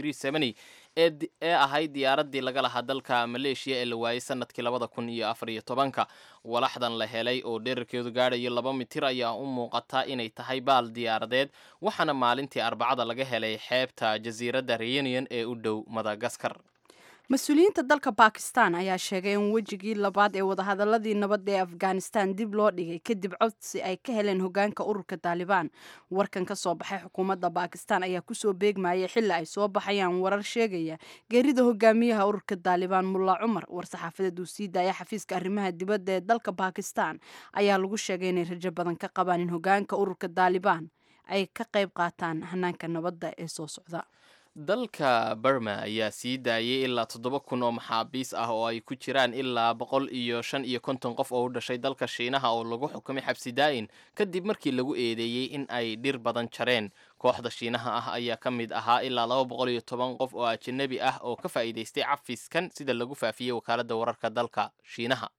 ee ahayd diyaaraddii laga lahaa dalka maleeshiya ee la waayey sanadkii labada kun iyo afar iyo tobanka walaxdan la helay oo dherarkeedu gaadhayo laba mitir ayaa u muuqata inay tahay baal diyaaradeed waxaana maalintii arbacada laga helay xeebta jasiiradda reunion ee u dhow madagaskar mas-uuliyiinta dalka bakistan ayaa sheegay in wejigii labaad ee wadahadaladii nabadda ee afghanistan dib loo dhigay kadib codsi ay ka heleen hogaanka ururka taalibaan warkan ka soo baxay xukuumadda bakistan ayaa kusoo beegmayay xilli ay soo baxayaan warar sheegaya geerida hogaamiyaha ururka taalibaan mulla cumar war-saxaafadeed uu sii daaya xafiiska arrimaha dibadda ee dalka bakistan ayaa lagu sheegay inay rajo badan ka qabaan in hogaanka ururka taalibaan ay ka qayb qaataan hanaanka nabadda ee soo socda dalka burma ayaa sii daayay ilaa toddoba kun oo maxaabiis ah oo ay ku jiraan ilaa boqol iyo shan iyo konton qof oo u dhashay dalka shiinaha oo lagu xukumay xabsi daa'in kadib markii lagu eedeeyey in ay dhir badan jareen kooxda shiinaha ah ayaa ka mid ahaa ilaa laba boqol iyo toban qof oo ajanabi ah oo ka faa'iidaystay cafiskan sida lagu faafiyey wakaaladda wararka dalka shiinaha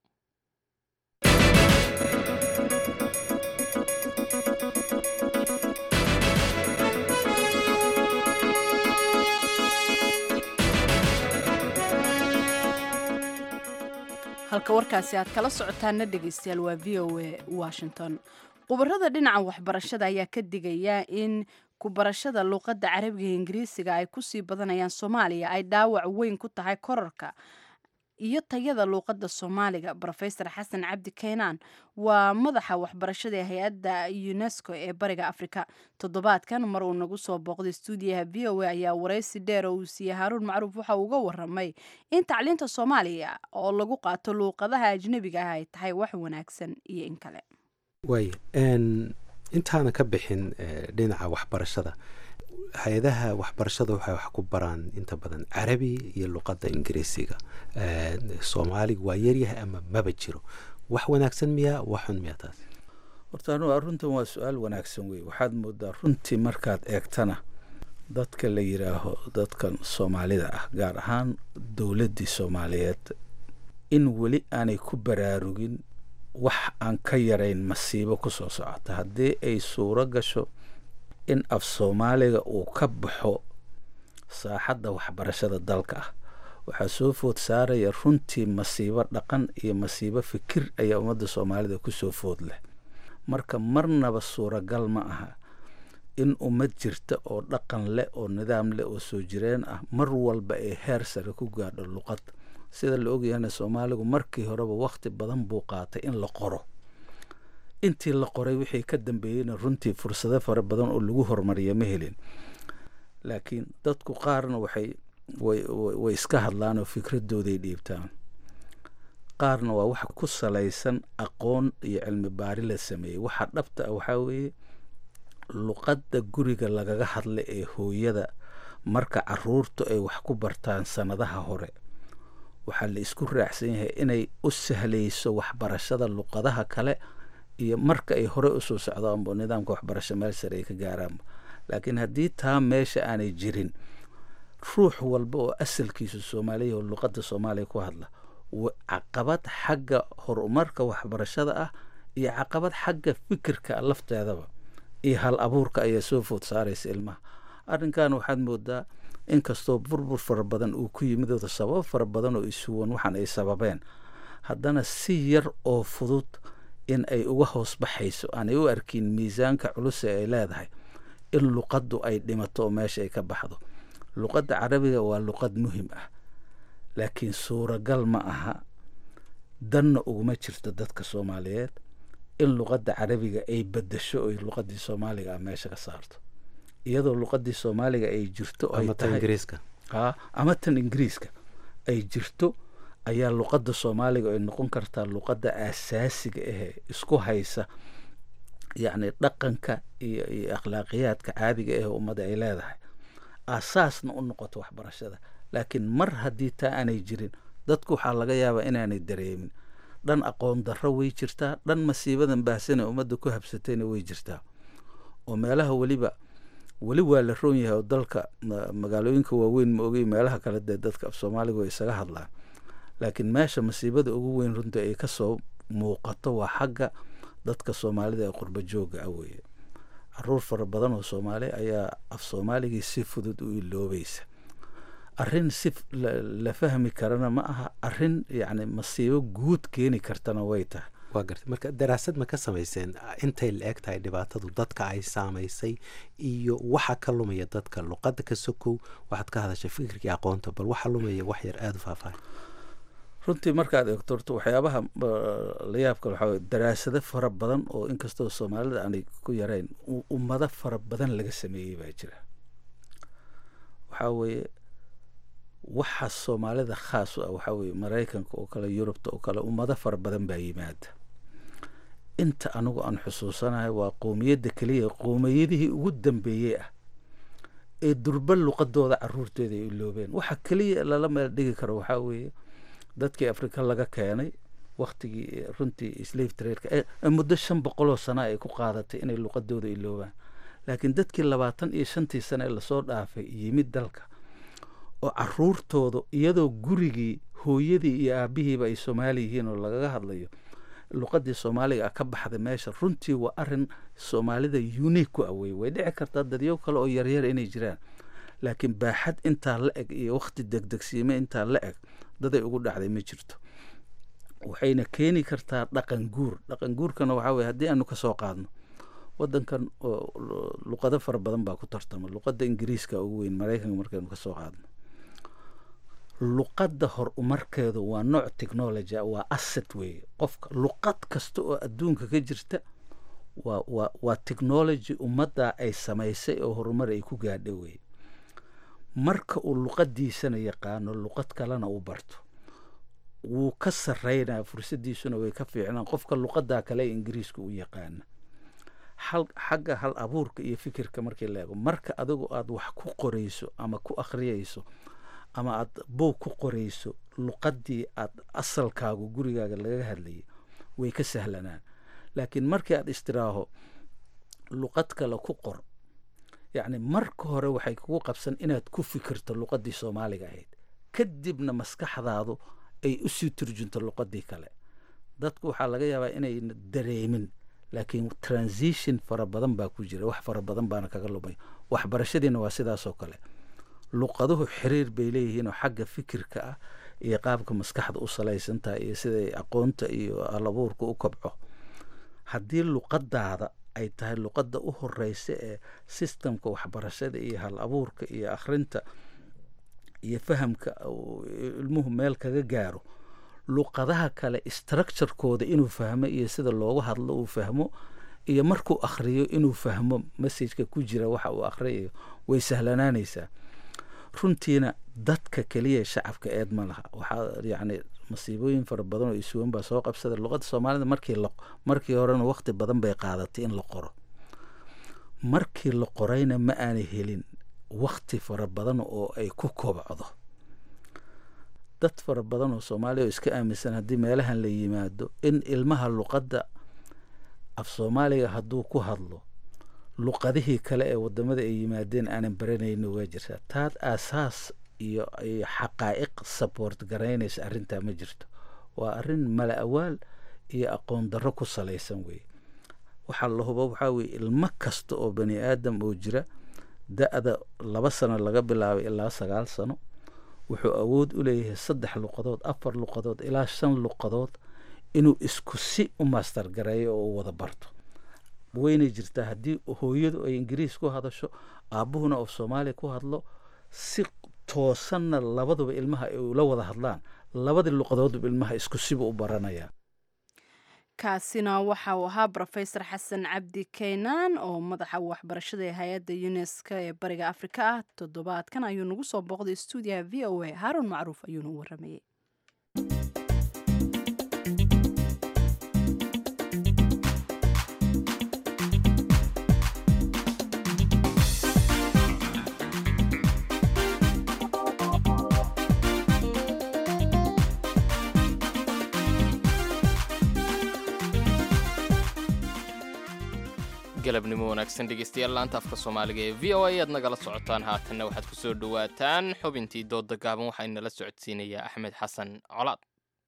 halka warkaasi aad kala socotaana dhegaystayaal waa v o a washington khubarada dhinaca waxbarashada ayaa ka digaya in kubarashada luuqadda carabiga ingiriisiga ay kusii badanayaan soomaaliya ay dhaawac weyn ku tahay korarka iyo tayada luuqadda soomaaliga rofesor xasan cabdi kaynaan waa madaxa waxbarashada ee hay-adda unesco ee bariga afrika toddobaadkan mar uu nagu soo booqday stuudiyaha v o a ayaa waraysi dheer oo uu siiyey haaruun macruuf waxa uu uga waramay in tacliinta soomaaliya oo lagu qaato luuqadaha ajnebiga ah ay tahay wax wanaagsan iyo in kale waay intaana ka bixin dhinaca waxbarashada hay-adaha waxbarashada waxay wax ku baraan inta badan carabi iyo luqadda ingiriisiga soomaaliga waa yaryahay ama maba jiro wax wanaagsan miyaa wax xun miyaa taas horta anugu arrintan waa su-aal wanaagsan wey waxaad moodaa runtii markaad eegtana dadka la yidhaaho dadkan soomaalida ah gaar ahaan dowladdii soomaaliyeed in weli aanay ku baraarugin wax aan ka yarayn masiibo ku soo socota haddii ay suuro gasho in af soomaaliga uu ka baxo saaxadda waxbarashada dalka ah waxaa soo food saaraya runtii masiibo dhaqan iyo masiibo fikir ayaa ummadda soomaalida ku soo food leh marka marnaba suuragal ma aha in ummad jirta oo dhaqan leh oo nidaam leh oo soo jireen ah mar walba ay heer sare ku gaadho luqad sida la ogyahana soomaaligu markii horeba wakhti badan buu qaatay in la qoro intii la qoray wixii ka dambeeyeyna runtii fursado fara badan oo lagu horumariya ma helin laakiin dadku qaarna waxay way iska hadlaan oo fikradooday dhiibtaan qaarna waa wax ku salaysan aqoon iyo cilmi baari la sameeyey waxa dhabta ah waxaa weeye luqadda guriga lagaga hadla ee hooyada marka caruurtu ay wax ku bartaan sannadaha hore waxaa la isku raacsan yahay inay u sahlayso waxbarashada luqadaha kale iyo marka ay hore usoo socdaanbo nidaamka waxbarasho meel sare ay ka gaaraanba laakiin haddii taa meesha aanay jirin ruux walba oo asalkiisu soomaaliya oo luqadda soomaaliya ku hadla caqabad xagga horumarka waxbarashada ah iyo caqabad xagga fikirka lafteedaba iyo hal abuurka ayaa soo food saaraysa ilmaha arrinkan waxaad moodaa inkastoo burbur fara badan uu ku yimid ooda sabab fara badan oo isuwan waxaan ay sababeen haddana si yar oo fudud in ay uga hoos baxayso aanay u arkin miisaanka culus ee ay leedahay in luqaddu ay dhimato oo meesha ay ka baxdo luqadda carabiga waa luqad muhim ah laakiin suuragal ma aha danna uguma jirto dadka soomaaliyeed in luqadda carabiga ay bedasho oy luqaddii soomaaliga ah meesha ka saarto iyadoo luqaddii soomaaliga ay jirto ay tahay ama tan ingiriiska ay jirto ayaa luqadda soomaaliga ay noqon kartaa luqadda aasaasiga ahee isku haysa yacni dhaqanka iyo iyo akhlaaqiyaadka caadiga ah ummadda ay leedahay aasaasna u noqoto waxbarashada laakiin mar haddii taa aanay jirin dadku waxaa laga yaabaa inaanay dareemin dhan aqoon darro way jirtaa dhan masiibadan baahsane ummadda ku habsatayna way jirtaa oo meelaha weliba weli waa la roon yahay oo dalka magaalooyinka waaweyn ma ogay meelaha kale dee dadka af soomaaliga way isaga hadlaan laakiin meesha masiibada ugu weyn runtii ay kasoo muuqato waa xagga dadka soomaalida ee qurba joogga ah weeye caruur fara badan oo soomaali ayaa af soomaaligii si fudud u iloobaysa arrin si la fahmi karana ma aha arrin yacni masiibo guud keeni kartana way tahay waa gartay marka daraasad ma ka samayseen intay la eg tahay dhibaatadu dadka ay saamaysay iyo waxa ka lumaya dadka luqadda ka sokow waxaad ka hadashay fikirkii aqoonta bal waxa lumaya wax yar aada u faahfaahay runtii markaad eegto horta waxyaabaha la yaabka waxaa weye daraasado fara badan oo inkastoo soomaalida aanay ku yarayn ummado fara badan laga sameeyey baa jira waxaa weeye waxa soomaalida khaas u ah waxaa weeye maraykanka oo kale yurubta oo kale ummado fara badan baa yimaada inta anigu aan xusuusanahay waa qoomiyadda keliya qoomiyadihii ugu dambeeyey ah ee durba luqadooda caruurteeda ay iloobeen waxa keliya lala meel dhigi karo waxaa weeye dadkii afrika laga keenay waktigii runtii slave trarka ee muddo shan boqoloo sana ay ku qaadatay inay luqadooda iloobaan laakiin dadkii labaatan iyo shantii sane ee lasoo dhaafay yimid dalka oo caruurtooda iyadoo gurigii hooyadii iyo aabihiiba ay soomaali yihiin oo lagaga hadlayo luqadii soomaaliga ah ka baxday meesha runtii waa arin soomaalida unique ku awey way dhici kartaa dadyo kale oo yaryar inay jiraan laakiin baaxad intaa la eg iyo wakti degdegsiime intaa la eg daday ugu dhacday ma jirto waxayna keeni kartaa dhaqan guur dhaqan guurkana waxaa weye haddii aanu kasoo qaadno wadankan luqado fara badan baa ku tartama luqadda ingiriiska ugu weyn maraykanka markaynu kasoo qaadno luqadda hor umarkeedu waa nooc technology waa asset weeye qofka luqad kasta oo adduunka ka jirta waa waa waa technology ummadda ay samaysay oo horumar ay ku gaadha weye marka uu luqadiisana yaqaano luqad kalena u barto wuu ka sarreynaa fursaddiisuna way ka fiicnaan qofka luqaddaa kale ee ingiriiska u yaqaana hal xagga hal abuurka iyo fikirka markii la eego marka adigu aada wax ku qorayso ama ku akhriyayso ama aada buug ku qorayso luqaddii aada asalkaagu gurigaaga laga hadlayay way ka sahlanaan laakiin markii aada istiraaho luqad kale ku qor yacni marka hore waxay kugu qabsan inaad ku fikirto luqaddii soomaaliga ahayd kadibna maskaxdaadu ay usii turjunto luqaddii kale dadku waxaa laga yaabaa inayna dareemin laakiin transition fara badan baa ku jira wax fara badan baana kaga lumay waxbarashadiina waa sidaasoo kale luqaduhu xiriir bay leeyihiinoo xagga fikirka ah iyo qaabka maskaxda u salaysantaha iyo siday aqoonta iyo alabuurka u kobco haddii luqadaada ay tahay luqadda u horeysa ee sistemka waxbarashada iyo hal abuurka iyo akhrinta iyo fahamka ilmuhu meel kaga gaaro luqadaha kale structurekooda inuu fahmo iyo sida loogu hadlo uu fahmo iyo markuu akhriyo inuu fahmo messajka ku jira waxa uu akhriyayo way sahlanaanaysaa runtiina dadka keliya shacabka eed ma laha waxaa yacni masiibooyin fara badan oo isuwan baa soo qabsada luqadda soomaalida markii la markii horena waqti badan bay qaadatay in la qoro markii la qorayna ma aanay helin wakti fara badan oo ay ku kobcdo dad fara badan oo soomaaliya oo iska aaminsan haddii meelahan la yimaado in ilmaha luqadda af soomaaliga hadduu ku hadlo luqadihii kale ee wadamada ay yimaadeen aanan baranayno waa jirtaa taad aasaas iyo iyo xaqaa'iq support garaynaysa arrintaa ma jirto waa arrin mala awaal iyo aqoon darro ku salaysan weeye waxaa la hubo waxaa weye ilmo kasta oo bani aadam oo jira da-da laba sano laga bilaabay ilaa sagaal sano wuxuu awood u leeyahay saddex luqadood afar luqadood ilaa shan luqadood inuu isku si u master gareeyo oo u wada barto weynay jirtaa haddii hooyadu ay ingiriis ku hadasho aabbuhuna oo soomaaliya ku hadlo si toosanna labaduba ilmaha ay ula wada hadlaan labadii luqadoodba ilmaha isku siba u baranaya kaasina waxa uu ahaa rofesor xasan cabdi keynaan oo madaxa waxbarashada ee hay-adda uneska ee bariga afrika ah toddobaadkan ayuu nagu soo booqday stuudiyaha v o a haaruun macruuf ayuuna u waramayey galabnimo wanaagsan dhegeystayaal laanta afka soomaaliga ee v o a aad nagala socotaan haatanna waxaad ku soo dhowaataan xubintii dooda gaaban waxaa inala socodsiinayaa axmed xasan colaad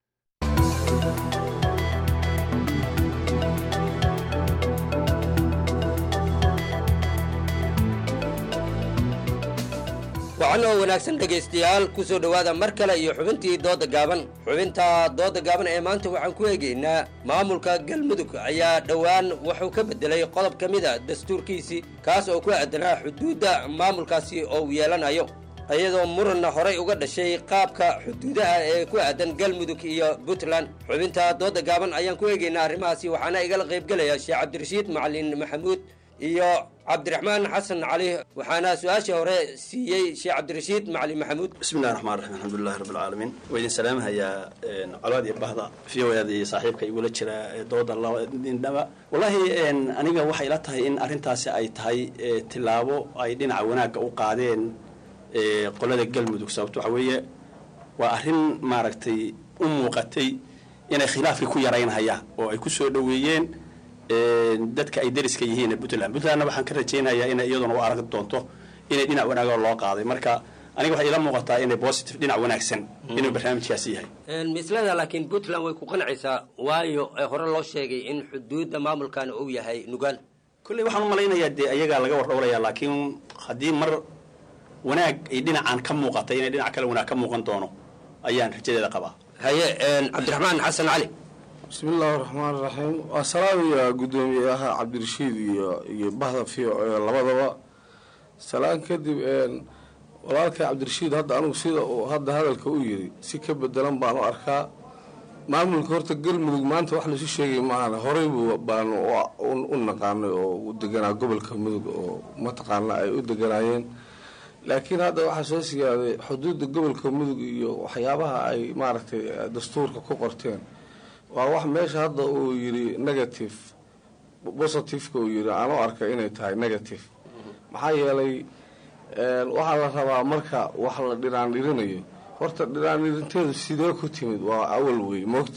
wacan oo wanaagsan dhegaystayaal ku soo dhowaada mar kale iyo xubintii dooda gaaban xubinta dooda gaaban ee maanta waxaan ku eegaynaa maamulka galmudug ayaa dhowaan wuxuu ka beddelay qodob ka mid a dastuurkiisii kaas oo ku aadanaa xuduudda maamulkaasi oo uu yeelanayo iyadoo muranna horay uga dhashay qaabka xuduudaha ee ku aadan galmudug iyo puntland xubinta dooda gaaban ayaan ku eegaynaa arrimahaasi waxaana igala qaybgelaya sheekh cabdirashiid macalin maxamuud iyo cabdiraxmaan xasan cali waxaana su-aasha hore siiyey sheekh cabdirashiid macalin maxamuud bismillahi raxmaan raxiim alxamdulilahi rabbi alcaalamiin waa idin salaamahayaa colaad iyo bahda v o ada iyo saaxiibka igula jira dooda labadindhaba wallaahi aniga waxay ila tahay in arrintaasi ay tahay tilaabo ay dhinaca wanaagga u qaadeen qolada galmudug sababto waxa weeye waa arrin maaragtay u muuqatay inay khilaafkii ku yaraynhayaan oo ay ku soo dhoweeyeen dadka ay dariska yihiin puntland puntlandna waxaan ka rajaynayaa inay iyaduna u arag doonto inay dhinac wanaagoo loo qaaday marka aniga waxay ila muuqataa inay positive dhinac wanaagsan inuu barnaamijkaasi yahay mislada laakiin puntland way ku qancaysaa waayo hore loo sheegay in xuduudda maamulkan uu yahay nugaal kolley waxaan u malaynayaa dee ayagaa laga wardhowlayaa laakiin haddii mar wanaag ay dhinacan ka muuqatay inay dhinac kale wanaag ka muuqan doono ayaan rajadeeda qabaa haye cabdiraxmaan xasan cali bismi illaahi raxmaan raxiim waa salaamaya guddoomiyaha cabdirashiid iyo iyo bahda v o e labadaba salaan kadib walaalkay cabdirashiid hadda anugu sida uu hadda hadalka u yiri si ka bedelan baan u arkaa maamulka horta galmudug maanta wax laisu sheegay maahan horey buu baanu u naqaanay oo u deganaa gobolka mudug oo mataqaana ay u deganaayeen laakiin hadda waxaa soo sigaaday xuduudda gobolka mudug iyo waxyaabaha ay maaragtay dastuurka ku qorteen waa wax meesha hadda uu yidhi negative positiveka uu yidhi aan u arka inay tahay negative maxaa yeelay waxaa la rabaa marka wax la dhiraandhirinayo horta dhiraandhirinteedu sidee ku timid waa awal wey moogta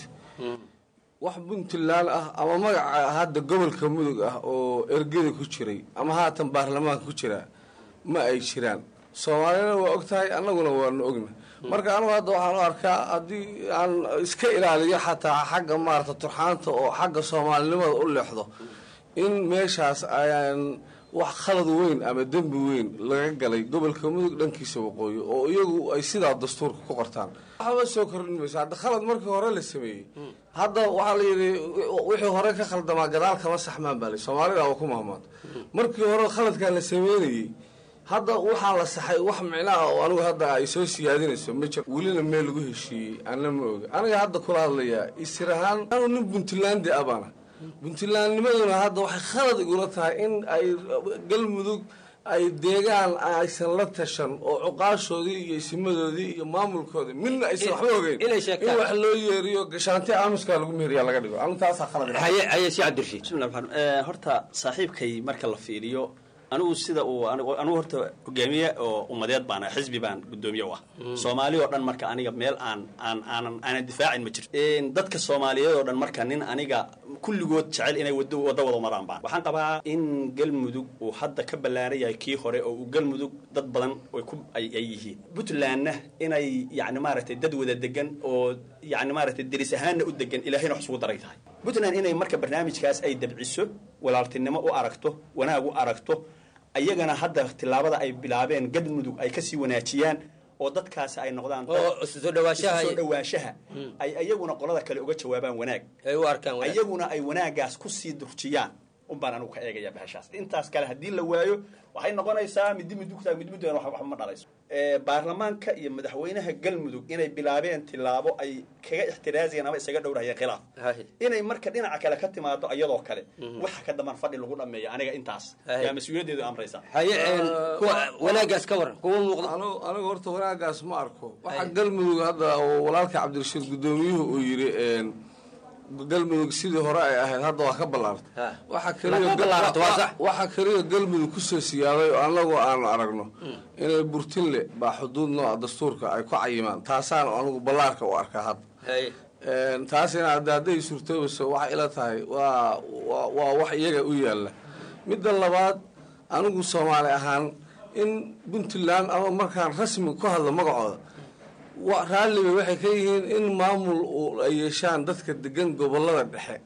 wax puntland ah ama magaca hadda gobolka mudug ah oo ergeda ku jiray ama haatan baarlamaanka ku jiraa ma ay jiraan soomaalina waa og tahay annaguna waanu ogna marka anugu hadda waxaan u arkaa haddii aan iska ilaaliyo xataa xagga maarata turxaanta oo xagga soomaalinimada u leexdo in meeshaas ayaan wax khalad weyn ama dembi weyn laga galay gobolka mudug dhankiisa waqooyi oo iyagu ay sidaa dastuurka ku qortaan waxba soo kordhin mayso hadda khalad markii hore la sameeyey hadda waxaa la yidhi wixii hore ka khaldamaa gadaal kama saxmaan baa la soomaalida waa ku mahmaad markii hore khaladkaa la sameynayey hadda waxaa la saxay wax micnaha oo anigu hadda ay soo siyaadinayso ma jiro welina meel lagu heshiiyey ana ma oga aniga hadda kula hadlayaa isir ahaan anu nin puntlandi abana puntlandnimaduna hadda waxay khalad igula tahay in ay galmudug ay deegaan aysan la tashan oo cuqaashoodii iyo isimadoodii iyo maamulkoodii midna aysan waxba ogeyn inay in sheegtaan wax loo yeeriyo gashaanti aamuskaa lagu meheriya laga dhigo anu taasaa khalad ila haye haye si cabdirashiid bismillah raxmaan raxiim. Eh, horta saaxiibkay marka la fiiriyo anigu sida uu anigu anigu horta hogaamiye oo ummadeed baan ahay, xisbi baan gudoomiye u ah soomaali oo dhan marka aniga meel aan aan aanan aanan difaacin ma jirto Een, dadka soomaaliyeed oo dhan marka nin aniga kulligood jecel inay wado wada wada maraan baan waxaan qabaa in galmudug uu hadda ka ballaaran yahay kii hore oo uu galmudug dad badan ay ku ay ay yihiin puntlandna inay yacni maaragtay dad wada degan oo yacni maaragtay deris ahaanna u degan ilaahayna wax isugu daray tahay puntland inay marka barnaamijkaas ay dabciso walaaltinimo u aragto wanaag u aragto ayagana hadda tillaabada ay bilaabeen galmudug ay kasii wanaajiyaan oo dadkaasi ay noqdaan dad oo isu soo dhawaashaha isu soo dhawaanshaha ay ayaguna qolada kale uga jawaabaan wanaag ay u arkaan wanaag. ayaguna ay wanaagaas kusii durjiyaan unbaan anigu ka eegaya bahashaas intaas kale haddii la waayo waxay noqonaysaa midi midugtaa mid midugana wax waxba ma dhalayso Eh, baarlamaanka iyo madaxweynaha galmudug inay bilaabeen tillaabo ay kaga ixtiraaziyeen ama isaga dhowrahayeen khilaaf Haye. inay marka dhinaca kale ka timaado iyadoo kale waxa ka daman fadhi lagu dhameeyo aniga intaas Haye. yaa mas-uuliyaddeedu amraysa haye een, kuwa wanaagaas ka waran kuma muuqdo anigu anigu horta wanaagaas ma arko waxaa galmudug hadda oo walaalka cabdirashiid gudoomiyuhu uu yidhi een, galmudug sidii hore ay ahayd hadda waa ka ballaartay Ha. waxaa Ma kaliya ka ballaartay, waa sax. waxaa kaliya galmudug kusoo siyaaday oo annagu aanu aragno inay burtinle baa xuduud nooca dastuurka ay ku cayimaan taasaan anigu ballaarka u arkaa hadda haye Een, taasina hadda hadday suurtoobayso waxay ila tahay waa waa- waa wax iyaga u yaalla midda labaad anigu soomaali ahaan in puntland ama markaan rasmi ku hadlo magacooda wa- raalliba waxay ka yihiin in maamul uu ay yeeshaan dadka degan gobolada dhexe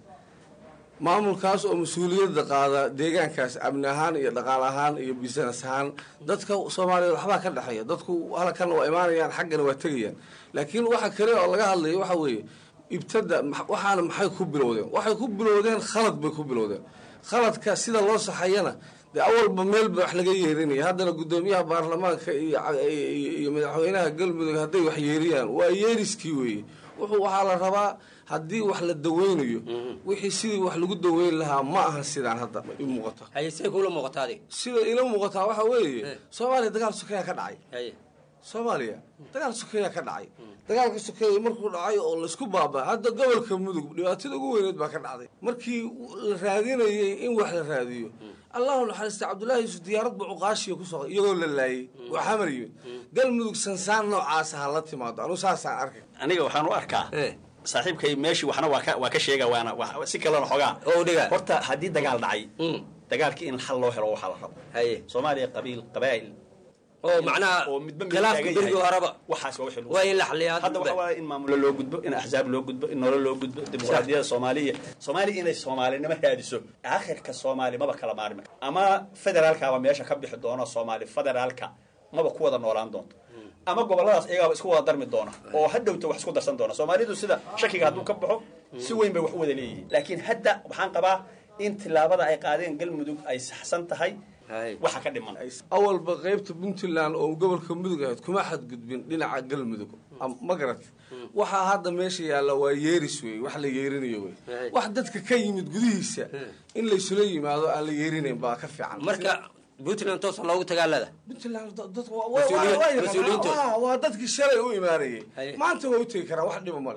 maamulkaas oo mas-uuliyadda qaada deegaankaas amni ahaan iyo dhaqaal ahaan iyo business ahaan dadka soomaaliyeed waxbaa ka dhexeeya dadku halkan waa imaanayaan xaggana waa tegayaan laakiin waxa kale oo laga hadlaya waxa weeye ibtada ma- waxaana maxay ku bilowdeen waxay ku bilowdeen khalad bay ku bilowdeen khaladka sida loo saxayana dee awalba meel ba wax laga yeerinaya haddana guddoomiyaha baarlamaanka iyo ca- iyo iyo madaxweynaha galmudug hadday wax yeeriyaan waa yeeriskii weeye wuxuu waxaa la rabaa haddii wax la daweynayo wixii sidii wax lagu daweyn lahaa ma aha sidaan hadda i muuqata haye say kula muuqata adiga sida ila muuqataa waxa weeye soomaaliya dagaal sokeeya ka dhacay haye soomaaliya dagaal sokeeya ka dhacay dagaalka sokeeya markuu dhacay oo laisku baaba hadda gobolka mudug dhibaatada ugu weyneed baa ka dhacday markii la raadinayay in wax la raadiyo allahu naxariista cabdullaahi yusuf diyaarad ba cuqaashiya kusoo iyagoo la laayay waa xamar yimid galmudug sansaan noocaasa ha la timaado anu saasaan arkay aniga waxaan u arkaa Eh. saaxiibkay meeshii waxna waa ka waa ka sheega waana wa- si kalena xogaa oo dhiga horta haddii dagaal dhacay Mm. dagaalkii in xal loo helo waxaa la rabo haye soomaaliya qabiil qabaa'il oo macnaha oo midba mid khilaafka taagan berigii yahay. horeba waxaas waa wixii lagu- waa in la xaliyaa hadda waxaa waaye in maamulo loo gudbo in axzaab loo gudbo in nolol loo gudbo dimuqraadiyada soomaaliya soomaaliya inay soomaalinimo raadiso aakhirka soomaali maba kala maarmi karo ama federaalkaaba meesha ka bixi doono soomaali federaalka maba ku wada noolaan doonto ama goboladaas iyagaaba isku wada darmi doona oo hadhowta wax isku darsan doona soomaalidu sida shakiga hadduu ka baxo si weyn bay wax u wada leeyihiin laakiin hadda waxaan qabaa in tillaabada ay qaadeen galmudug ay saxsan tahay haye waxa ka dhiman awalba qaybta puntland oo gobolka mudug ahayd kuma xadgudbin dhinaca galmudug Am- ma garat waxaa hadda meesha yaalla waa yeeris wey wax la yeerinayo wey Right. wax dadka ka yimid gudihiisa in laysula yimaado aan la yeerinayn baa ka fiican marka puntland toosa loogu tagaalada puntland da- dadku waa- Mas-uuliyiin- waa- waa yaqaanaa. mas-uuliyiintooda. Ah, waa dadkii shalay u imaanayay Haye. maanta waa u tegi karaan wax dhiba male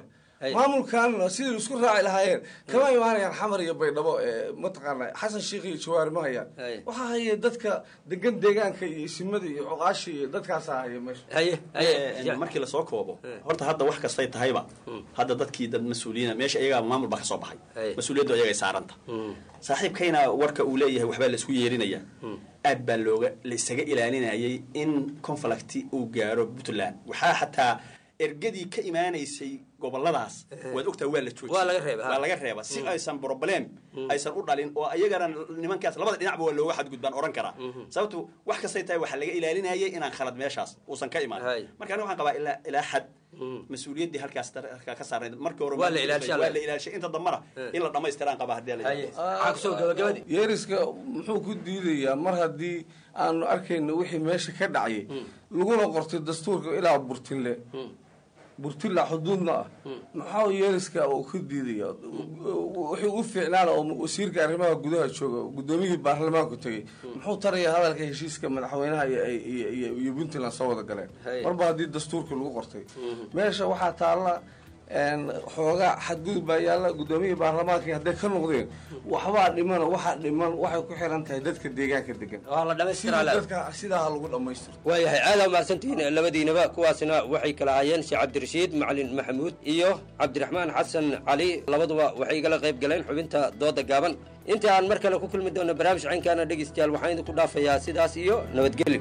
maamulkan sidii isku raaci lahaayeen kama imaanayaan xamar iyo baydhabo ee mataqaana xasan sheikh iyo jawaari ma hayaan waxaa haya dadka degan deegaanka iyo isimada iyo cuqaashi iyo dadkaasaa haya meesha markii lasoo koobo horta hadda wax kastay tahayba hadda dadkii dad mas-uuliyiina meesha iyagaa maamul baa ka soo baxay mas-uuliyaddu ayagay saaranta saaxiibkayna warka uu leeyahay waxbaa la isku yeerinaya aad baa looga la isaga ilaalinayay in conflicti uu gaaro puntland waxaa xataa ergadii ka imaanaysay goboladaas waad ogtaa waa la joojiy Waa laga reebay, ha. waa laga reeba si aysan problem aysan u dhalin oo ayagana nimankaas labada dhinacba waa looga xadgudbaan oran karaa sababtu wax kastay tahay waxaa laga ilaalinayay inaan khalad meeshaas uusan ka imaan marka aniga waxaan qabaa ilaa ilaa xad mas-uuliyaddii halkaas dar- halkaa ka saarnayd markii hore Waa la ilaalishaa, waa la ilaalishay inta dambana in la dhammaystiraan qabaa haddii la yeeriska muxuu ku diidayaa mar haddii aanu arkayno wixii meesha ka dhacayay laguna qortay dastuurka ilaa burtille burtilla xuduudna ah maxaa yeeriska uu ku diidaya wuxuu u fiicnaana oo wasiirka arrimaha gudaha jooga guddoomiyihii baarlamaanku tegey muxuu tarayaa hadalka heshiiska madaxweynaha iyo- iyo iyo- iyo puntland soo wada galeen marba haddii dastuurkii lagu qortay meesha waxaa taalla een, xoogaa xadgudub baa yaalla guddoomiyihii baarlamaankii hadday ka noqdeen waxbaa dhiman waxaa dhiman waxay ku xiran tahay dadka deegaanka degan dhammaystiraa Sidii dadka sidaa ha lagu dhammaystiro waayahay aada mahadsantihiin labadiinaba kuwaasina waxay kala ahaayeen sheekh cabdirashiid macalin maxamuud iyo cabdiraxmaan xasan cali labaduba waxay igala qayb galeen xubinta dooda gaaban inta aan mar kale ku kulmi doono barnaamij caynkaana dhegeystayaal waxaan idinku dhaafayaa sidaas iyo nabadgelyo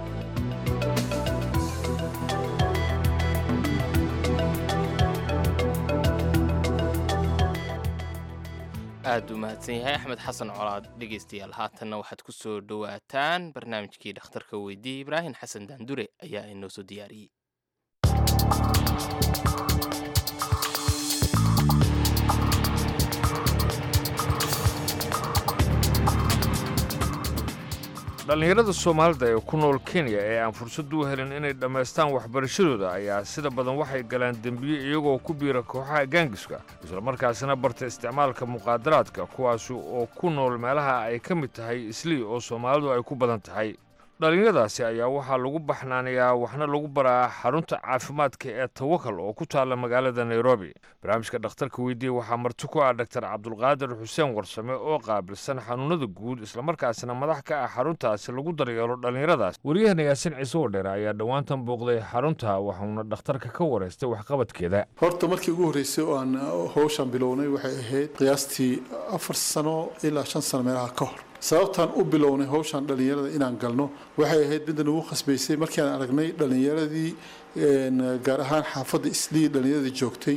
aad u mahadsan yahay axmed xasan colaad dhegaystayaal haatanna waxaad ku soo dhowaataan barnaamijkii dhakhtarka weydiiyey ibraahim xasan daandure ayaa inoo soo diyaariyey dhallinyarada soomaalida ee ku nool kenya ee aan fursad u helin inay dhammaystaan waxbarashadooda ayaa sida badan waxay galaan dembiye iyagoo ku biira kooxaha gaangiska islamarkaasina barta isticmaalka muqaadaraadka kuwaasi oo ku nool meelaha ay ka mid tahay islii oo soomaalidu ay ku badan tahay dhallinyaradaasi ayaa waxaa lagu baxnaanayaa waxna lagu baraa xarunta caafimaadka ee tawakal oo ku taalla magaalada nairobi barnaamijka dhakhtarka weydiiye waxaa marti ku ah dhaktar cabdulqaadir xuseen warsame oo qaabilsan xanuunada guud islamarkaasina madax ka ah xaruntaasi lagu daryeelo dhallinyaradaas wariyahana yaasin ciise oo dheer ayaa dhowaantan booqday xarunta waxauna dhakhtarka ka wareystay waxqabadkeeda horta markii ugu horreysay oo aan howshan bilownay waxay ahayd qiyaastii afar sano ilaa shan sano meelaha ka hor sababtaan u bilownay howshan dhallinyarada inaan galno waxay ahayd midda nagu khasbaysay markii aan aragnay dhallinyaradii een, gaar ahaan xaafadda islii dhallinyaradii joogtay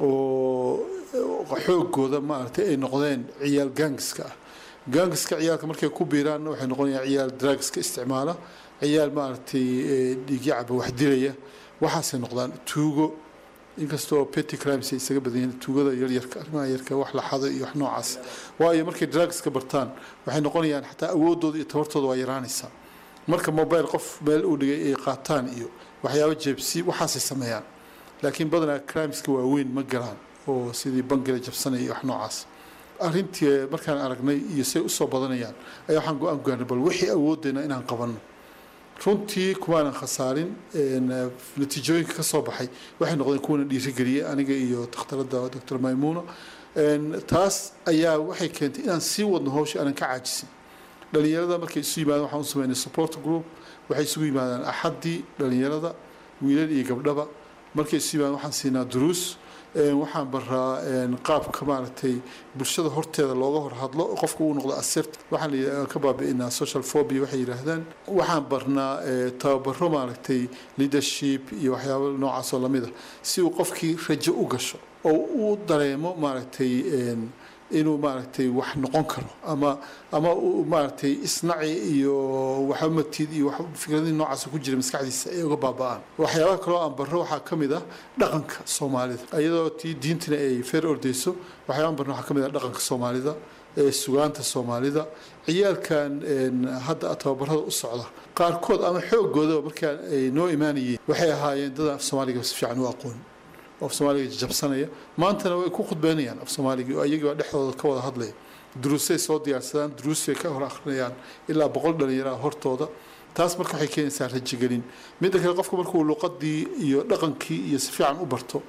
oo xoogooda maaragtay ay noqdeen ciyaal gaangiska ah gaangiska ciyaalka markay ku biiraan waxay noqonayaan ciyaal drugska isticmaala ciyaal maaragtay ee, dhiigyacaba wax dilaya waxaasay noqdaan tuugo inkastoo petty crimes ay isaga badan yihiin tuugada yaryarka arrimaha yarka wax la xado iyo wax noocaas waayo markay drugska bartaan waxay noqonayaan xataa awoodooda iyo tabartooda waa yaraanaysaa marka mobile qof meel uu dhigay ay qaataan iyo waxyaabo jeebsi waxaasay sameeyaan laakiin badanaa crimeska waaweyn ma galaan oo sidii bangiga jabsanaya iyo wax noocaas arrintii markaan aragnay iyo say usoo badanayaan ayaa waxaan go-aan gaarnay bal wixii awoodeyna inaan qabanno runtii kumaanan khasaarin een, natiijooyinka ka soo baxay waxay noqdeen kuwana dhiirigeliyey aniga iyo takhtarada dr maymuuna Een, taas ayaa waxay keentay inaan sii wadno howsha aanan ka caajisin dhalinyarada markay isu yimaadaan waxaan u sameynay support group waxay isugu yimaadaan axaddii dhalinyarada wiilal iyo gabdhaba markay isu yimaadaan waxaan siinaa duruus Een, waxaan baraa een, qaabka maaragtay bulshada horteeda looga hor hadlo qofka uu noqdo asert waxaan la yidhahdaa ka baabi'inaa social phobia waxay yidhaahdaan waxaan barnaa ee, tababaro maaragtay leadership iyo waxyaabo noocaas oo lamid ah si uu qofkii rajo u gasho oo uu dareemo maaragtay een, inuu maaragtay wax noqon karo ama ama uu maaragtay isnaci iyo waxamatid iyo wax fikradii noocaas ku jira maskaxdiisa ay uga baaba'aan waxyaabaha kaloo aan barro waxaa ka mid ah dhaqanka soomaalida iyadoo tii diintina ay feer ordeyso waxyaabahan barno waxaa ka mid ah dhaqanka soomaalida ee sugaanta soomaalida ciyaalkan een, hadda tababarada u socda qaarkood ama xooggooda markaa ay noo imaanayeen waxay ahaayeen dad af soomaaliga si fiican u aqoon oo af soomaaliga jabsanaya maantana way ku khudbeynayaan af soomaaliga oo iyagii baa dhexdooda ka wada hadlaya duruusay soo diyaarsadaan duruusay ka hor akhrinayaan ilaa boqol dhalinyaro ah hortooda taas marka waxay keenaysaa rajigelin midda kale qofka markuu luqadii iyo dhaqankii iyo si fiican u barto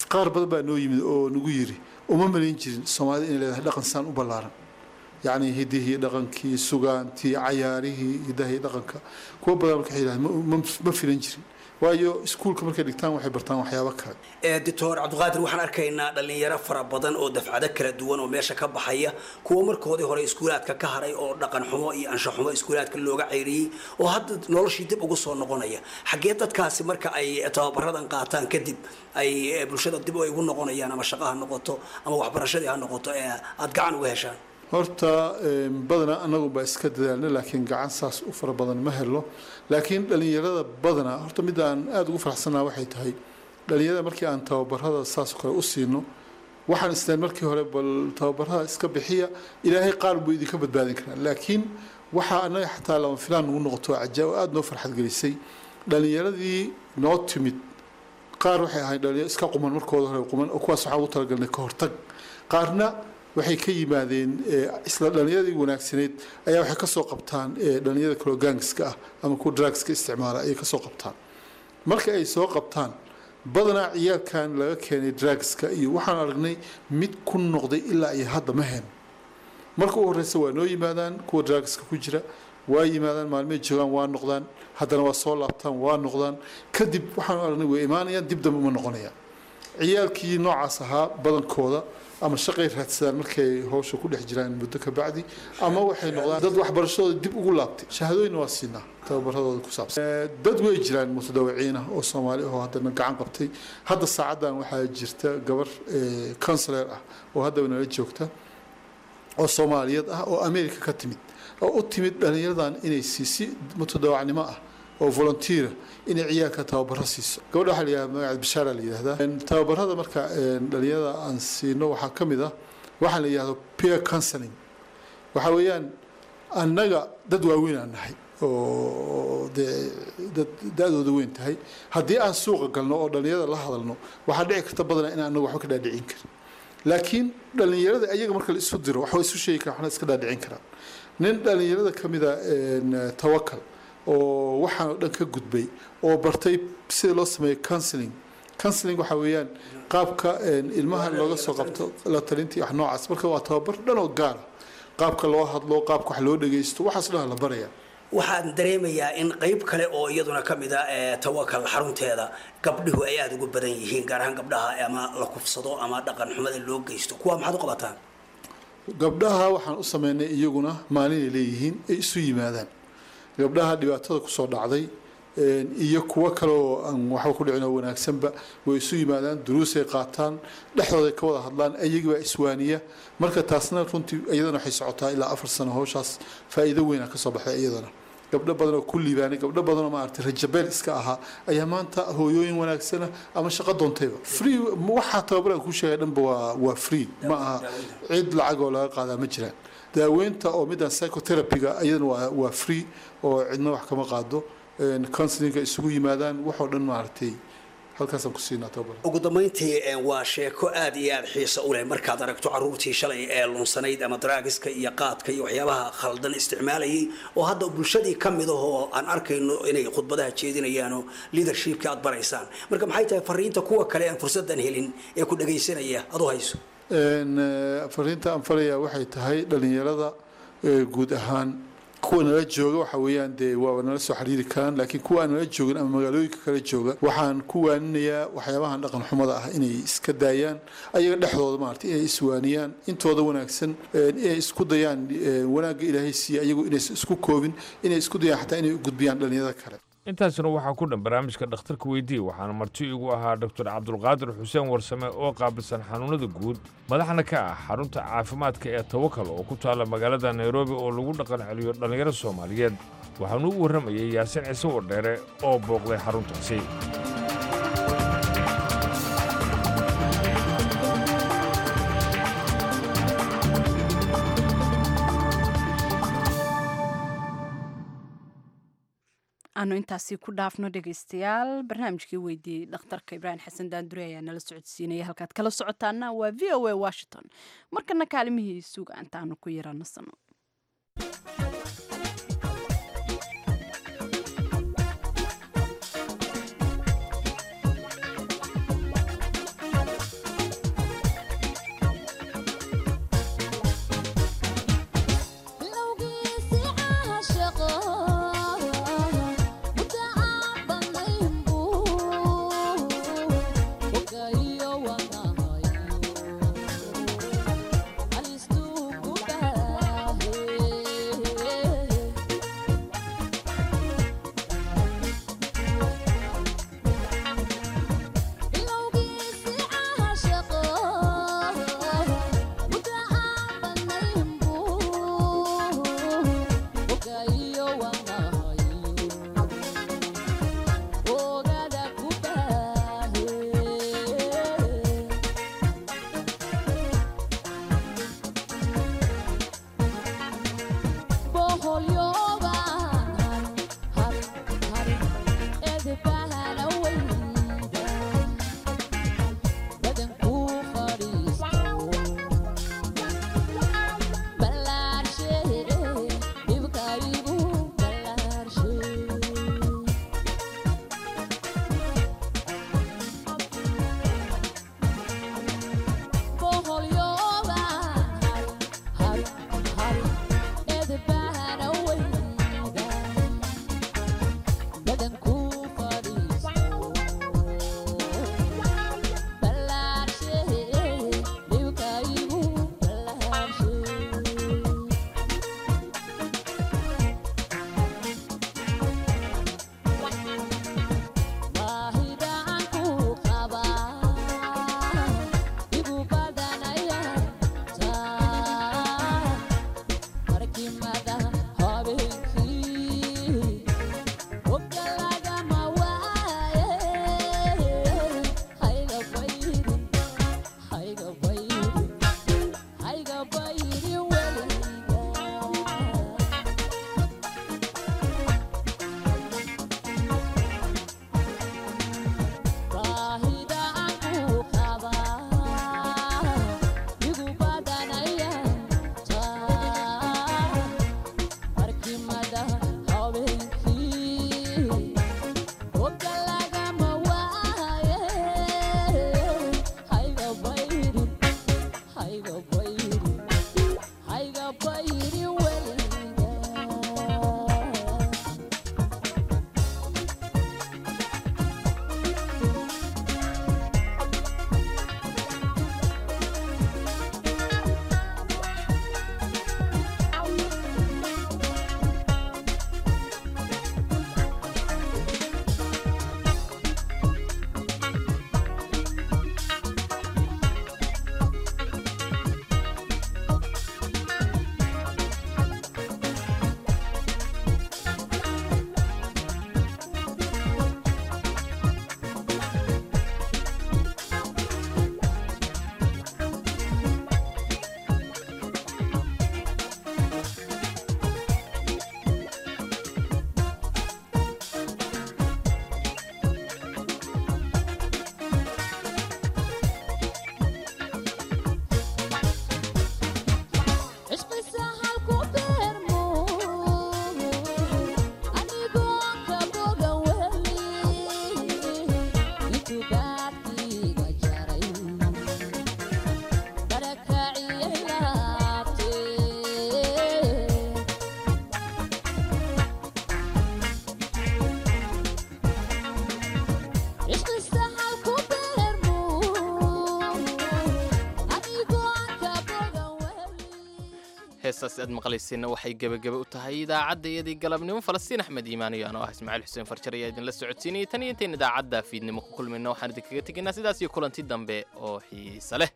qaar badan baa noo yimid oo nagu yiri uma malayn jirin soomaalida inay leedahay dhaqan saan u ballaaran yacni hidihii dhaqankii sugaantii cayaarihii hidaha iyo dhaqanka kuwa badan marka waxay yidhahdeen ma- ma- ma filan jirin waayo iskuulka markay dhigtaan waxay bartaan waxyaabo kale ee doctor cabdiqaadir waxaan arkaynaa dhalinyaro fara badan oo dafcado kala duwan oo meesha ka baxaya kuwa markoodii hore iskuulaadka ka haray oo dhaqan xumo iyo anshax xumo iskuulaadka looga ceyriyey oo hadda noloshii dib ugu soo noqonaya xaggee dadkaasi marka ay tababaradan qaataan kadib ay eh, bulshada dib ay ugu noqonayaan ama shaqo ha noqoto ama waxbarashadii ha noqoto ee aada gacan uga heshaan horta em, badanaa anagu baa iska dadaalna laakiin gacan saas u fara badan ma helo laakiin dhalinyarada badanaa horta midda aan aada ugu faraxsanaa waxay tahay dhalinyarada markii aan tababarada saas oo kale u siino waxaan isleen markii hore bal tababarada iska bixiya ilaahay qaar buu idinka badbaadin karaa laakiin waxaa anaga xataa lama filaan nagu noqoto cajaab aada noo farxad gelisay dhalinyaradii noo timid qaar waxay ahayd dhalinyaro iska quman markooda hore quman oo kuwaas waxaan ugu talagalnay ka hortag qaarna waxay ka yimaadeen eh, isla dhalinyaradii wanaagsaneyd ayaa waxay kasoo qabtaan eh, dhalinyarada kaloo gaangiska ah ama kuwa drugska isticmaala ayay kasoo qabtaan marka ay soo qabtaan badanaa ciyaalkan laga keenay drugska iyo waxaan aragnay mid ku noqday ilaa iyo hadda ma heen marka u horeysa waa noo yimaadaan kuwa drugska ku jira waa yimaadaan maalmay joogaan waa noqdaan haddana waa soo laabtaan waa noqdaan kadib waxaan aragnay way imaanayaan dib dambe uma noqonayaan ciyaalkii noocaas ahaa badankooda ama shaqay raadsadaan markay hawsha ku dhex jiraan muddo ka bacdi ama waxay noqdaan dad waxbarashadooda dib ugu laabtay shahaadooyinna waa siinaa tababaradooda ku saabsan Eh, dad way jiraan mutadawiciin ah oo soomaali ah oo haddana gacan qabtay hadda saacadan waxaa jirta gabar counselor ah oo haddaba nala joogta oo soomaaliyeed ah oo america ka timid oo u timid dhalinyaradan inay siisi mutadawacnimo ah oo volunteera inay ciyaalka tababaro siiso gabadha waxaa la yidhahda magaceed bishaara la yidhahdaa En, tababarada marka en, dhalinyarada aan siino waxaa ka mid ah waxaa la yidhahdo peer counseling waxaa weeyaan annaga dad waaweyn aan nahay oo dee dad da-dooda weyn tahay haddii aan suuqa galno oo dhalinyarada la hadalno waxaa dhici karta badanaa in anagu waxba ka dhaadhicin karin laakiin dhalinyarada ayaga marka la isu diro waxba isu sheegi karaan waxna iska dhaadhicin karaan nin dhalinyarada ka mida en, tawakal oo waxaan oo dhan ka gudbay oo bartay sida loo sameeyo counseling counseling waxaa weeyaan qaabka en, ilmaha looga soo qabto la talintii wax noocaas marka waa tababar dhan oo gaara qaabka loo hadlo qaabka wax loo dhageysto waxaas dhan la baraya waxaan dareemayaa in qayb kale oo iyaduna ka mid a ee tawakal xarunteeda gabdhihu ay aada ugu badan yihiin gaar ahaan gabdhaha ama la kufsado ama dhaqan xumada loo geysto kuwa maxaad u qabataan gabdhaha waxaan u sameynay iyaguna maalinay leeyihiin ay isu yimaadaan gabdhaha dhibaatada kusoo dhacday een, iyo kuwo kale oo aan waxba ku dhicin oo wanaagsanba way isu yimaadaan duruusay qaataan dhexdooday ka wada hadlaan ayagibaa iswaaniya marka taasna runtii iyadana waxay socotaa ilaa afar sano hawshaas faa'iido weyn ah kasoo baxday iyadana gabdho badan oo ku liibaanay gabdho badan oo maaragtay rajabeel iska ahaa ayaa maanta hooyooyin wanaagsana ama shaqo doontayba free waxaa tababaraan kuu sheegay dhanba waa waa free ma aha cid lacag oo laga qaadaa ma jiraan daaweynta oo midaan psychotherapyga iyadana waa waa free oo cidna wax kama qaado een, counselinga isugu yimaadaan waxoo dhan maaragtay halkaasaan ku siinaa tababar ugu dambayntii eh, waa sheeko aad iyo aad xiiso u leh markaad aragto caruurtii shalay ee lunsanayd ama daraagiska iyo qaadka iyo waxyaabaha khaldan isticmaalayay oo hadda bulshadii ka mid ahoo aan arkayno inay khudbadaha jeedinayaan oo leadershipka aad baraysaan marka maxay tahay fariinta kuwa kale aan fursadan helin ee ku dhagaysanaya adu hayso Een, eh, fariinta aan farayaa waxay tahay dhalinyarada eh, guud ahaan kuwa nala jooga waxa weeyaan dee waa nala soo xiriiri karaan laakiin kuwa aan nala joogin ama magaalooyinka kale jooga waxaan ku waaninayaa waxyaabahan dhaqan xumada ah inay iska daayaan ayaga dhexdooda maaragtay inay iswaaniyaan intooda wanaagsan een, inay isku dayaan een, wanaagga ilaahay siiya ayagu inaysan isku koobin inay isku dayaan xataa inay u gudbiyaan dhalinyarada kale intaasina waxaa ku dhan barnaamijka dhakhtarka weydii waxaana marti igu ahaa doctor cabdulqaadir xuseen warsame oo qaabilsan xanuunada guud madaxna ka ah xarunta caafimaadka ee tawakal oo ku taalla magaalada nairobi oo lagu dhaqan celiyo dhallinyaro soomaaliyeed waxaanu u warramayay yaasin ciise wardheere oo booqday xaruntaasi aanu intaasi ku dhaafno dhegaystayaal barnaamijkii weydiiyey dhakhtarka ibraahim xasan daandure ayaa nala socodsiinaya halkaad kala socotaana waa v o a washington markana kaalimihii suuga intaanu ku yara nasano heestaas aad maqlayseenna waxay gebagebe u tahay idaacadda iyadii galabnimo falastiin axmed iimaan iyo anoo ah ismaaciil xuseen farjar ayaa idinla socodsiinayay tan iyo intayn idaacadda fiidnimo ku kulmayna waxaan idinkaga tegaynaa sidaas iyo kulanti dambe oo xiise leh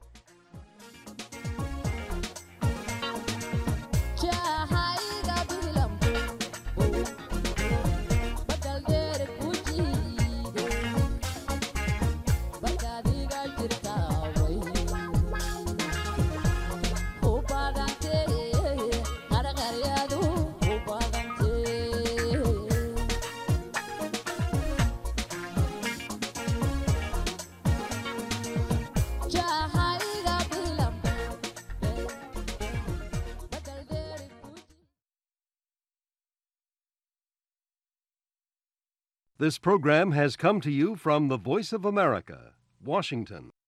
This program has come to you from the Voice of America, Washington.